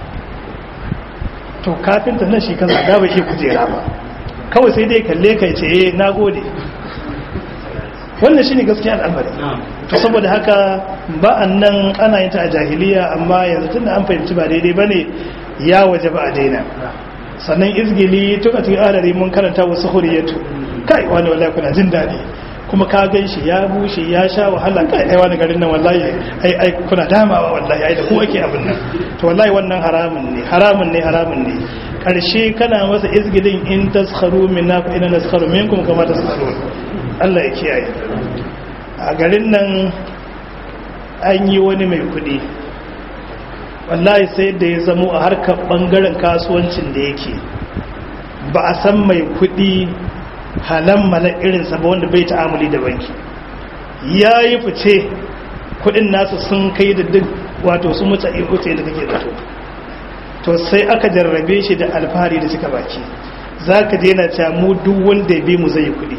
to kafinta nan shi kaza da bai iya kujera ba kawai sai dai kalle ka ce eh na gode wannan shine gaskiya al'amari to saboda haka ba'an nan ana yin ta a jahiliya amma yanzu tunda an fahimci ba daidai bane ya waje ba a daina sannan izgili tun a cikin alari mun karanta wasu huriyatu kai wani wallahi kuna jin daɗi kuma ka gan shi ya bushe ya sha wahala kai ai wani garin nan wallahi ai ai kuna damawa wallahi ai da ku ake abin nan to wallahi wannan haramun ne haramun ne haramun ne karshe kana masa izgilin in taskharu minna fa inna naskharu minkum kama taskharun Allah ya kiyaye a garin nan an yi wani mai kudi wallahi sai da ya zamo a harkar bangaren kasuwancin da yake ba a san mai kudi halan mala irinsa ba wanda bai ta'amuli da banki ya yi fice kudin nasu sun kai da duk wato sun mutu a wuce da kake zato to sai aka jarrabe shi da alfahari da cika baki za ka je yana cewa mu duk wanda ya bi mu zai kudi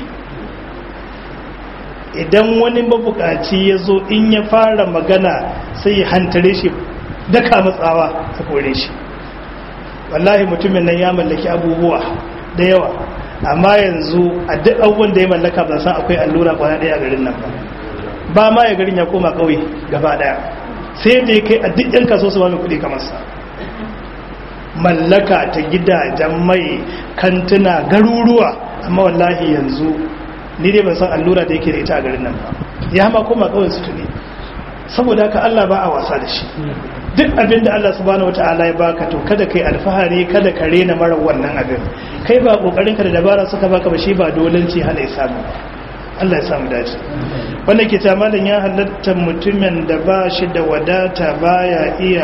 idan wani mabukaci ya zo in ya fara magana sai ya hantare shi daka matsawa ta kore shi wallahi mutumin nan ya mallaki abubuwa da yawa amma yanzu a duk abubuwan da ya mallaka ba san akwai allura kwana daya a garin nan ba ba ma ya garin ya koma kauye gaba daya sai da ya kai a duk yan kaso su ba mai kudi kamar sa mallaka ta gidajen mai kantuna garuruwa amma wallahi yanzu ni dai ban san allura da yake da ita a garin nan ba ya ma koma kawai su tuni saboda haka Allah ba a wasa da shi duk abin da Allah subhanahu wataala ya baka to kada kai alfahari kada ka rena mara wannan abin kai ba kokarin ka da dabara suka baka ba shi ba dolanci hana ya samu Allah ya samu dace wanda ke ta malam ya halatta mutumin da ba shi da wadata baya iya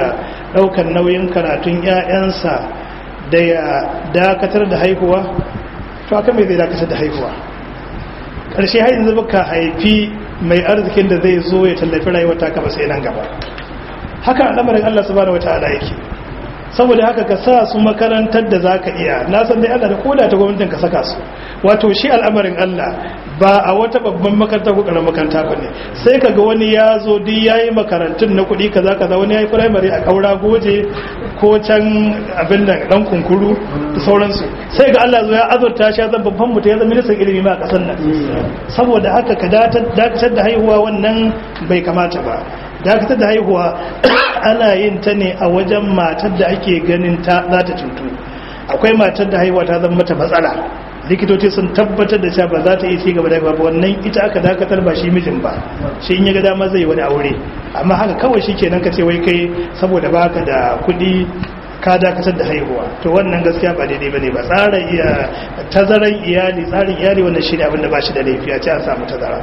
ɗaukar nauyin karatun 'ya'yansa da ya dakatar da haihuwa to aka mai zai dakatar da haihuwa ƙarshe har yanzu baka haifi mai arzikin da zai zo ya tallafi rayuwar ta kaba sai nan gaba haka al'amarin Allah subhanahu wataala yake saboda haka ka sa su makarantar da za ka iya na san dai Allah da koda ta gwamnatin ka saka su wato shi al'amarin Allah ba a wata babban makaranta ko karamin makaranta ba ne sai ka ga wani ya zo duk ya yi makarantun na kuɗi kaza kaza wani ya yi firamare a ƙaura goje ko can abin da ɗan kunkuru da sauransu sai ga Allah zo ya azurta shi zan babban mutum ya zama ministan ilimi ma a ƙasar nan saboda haka ka dakatar da haihuwa wannan bai kamata ba dakatar da haihuwa ana yin ta ne a wajen matar da ake ganin ta za ta cutu akwai matar da haihuwa ta zama mata matsala likitoci sun tabbatar da cewa ba za ta iya ci gaba da haihuwa ba wannan ita aka dakatar ba shi mijin ba shi in ya ga dama zai wani aure amma haka kawai shi kenan ka ce wai kai saboda baka da kuɗi ka dakatar da haihuwa to wannan gaskiya ba daidai bane ba tsara iya tazaran iyali tsarin iyali wannan shi ne abin da ba shi da laifi a ce an samu tazara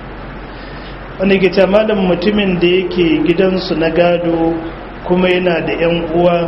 wanda ke ce malam mutumin da yake gidansu na gado kuma yana da 'yan uwa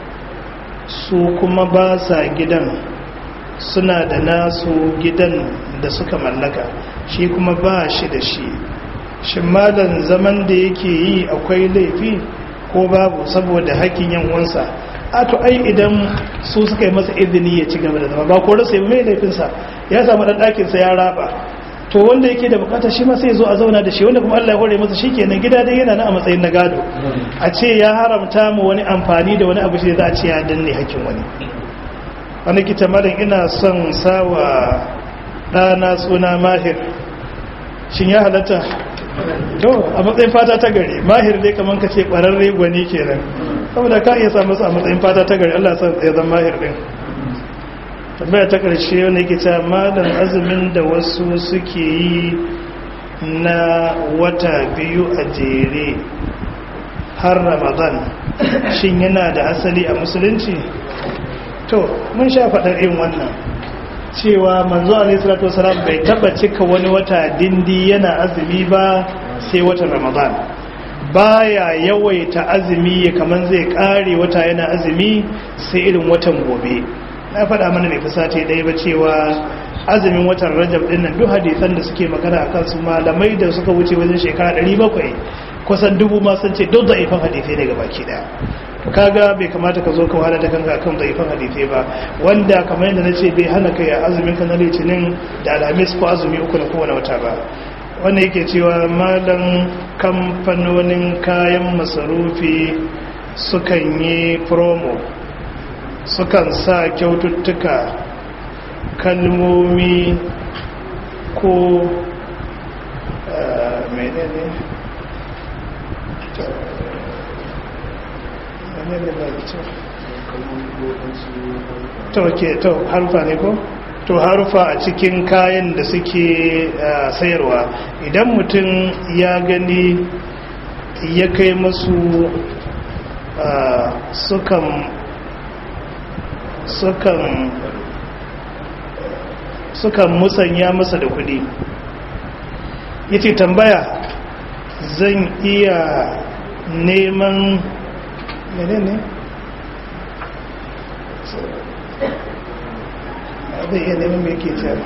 su kuma ba sa gidan suna da nasu gidan da suka mallaka shi kuma ba shi da shi shi malam zaman da yake yi akwai laifi ko babu saboda hakkin yan uwansa a to ai idan su suka yi masa izini ya ci gaba da zama ba ko rasa mai laifinsa ya samu ɗan ɗakinsa ya raba to wanda yake da bukata shi ma sai zo a zauna da shi wanda kuma Allah ya hore masa shikenan gida dai yana nan a matsayin na gado a ce ya haramta mu wani amfani da wani abu shi za a ce ya danne hakkin wani wani kita malam ina son sawa ɗana suna mahir shin ya halatta to a matsayin fata ta gari mahir dai kamar ka ce ƙwararre gwani kenan saboda ka iya samu su a matsayin fata ta gari Allah ya zan mahir din tambaya ta ƙarshe wanda yake cewa malam azumin da wasu suke yi na wata biyu a jere har ramadan shin yana da asali a musulunci to mun sha faɗar yin wannan cewa manzo alaihi salatu wasalam bai taba cika wani wata dindi yana azumi ba sai watan ramadan baya yawaita azumi kamar zai kare wata yana azumi sai irin watan gobe na faɗa mana mai fusata ɗaya ba cewa azumin watan rajab ɗin nan duk hadisan da suke magana a kansu malamai da suka wuce wajen shekara 700 kusan dubu ma sun ce duk da'ifan hadisai daga baki ɗaya kaga bai kamata ka zo ka wahala da kanka kan da'ifan hadisai ba wanda kamar yadda na ce bai hana kai a azumin ka na litinin da alhamis ko azumi uku na kowane wata ba wanda yake cewa malam kamfanonin kayan masarufi sukan yi promo sukan sa kyaututtuka kalmomi ko menene to ke to harufa ne ko to harufa a cikin kayan da suke sayarwa idan mutum ya gani ya kai masu sukan sukan sukan musanya masa da kudi yace tambaya zan iya neman menene zai iya neman mai ke cewa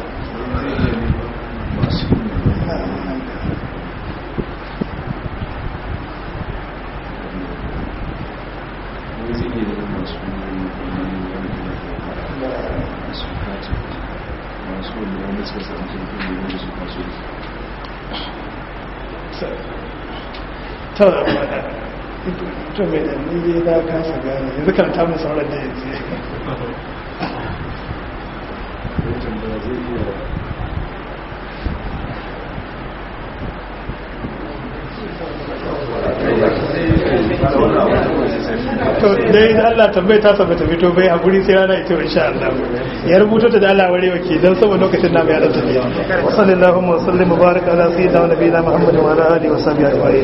to mai da ni na kasa gane yanzu kan ta mun sauran da yanzu to dai da Allah tambaye ta sabata fito bai a guri sai rana ita insha Allah ya rubuto ta da Allah ware wake dan saboda lokacin namu ya dan tafiya wa sallallahu wa sallim mubarak ala sayyidina wa nabiyina muhammadin wa ala alihi wa sahbihi ajma'in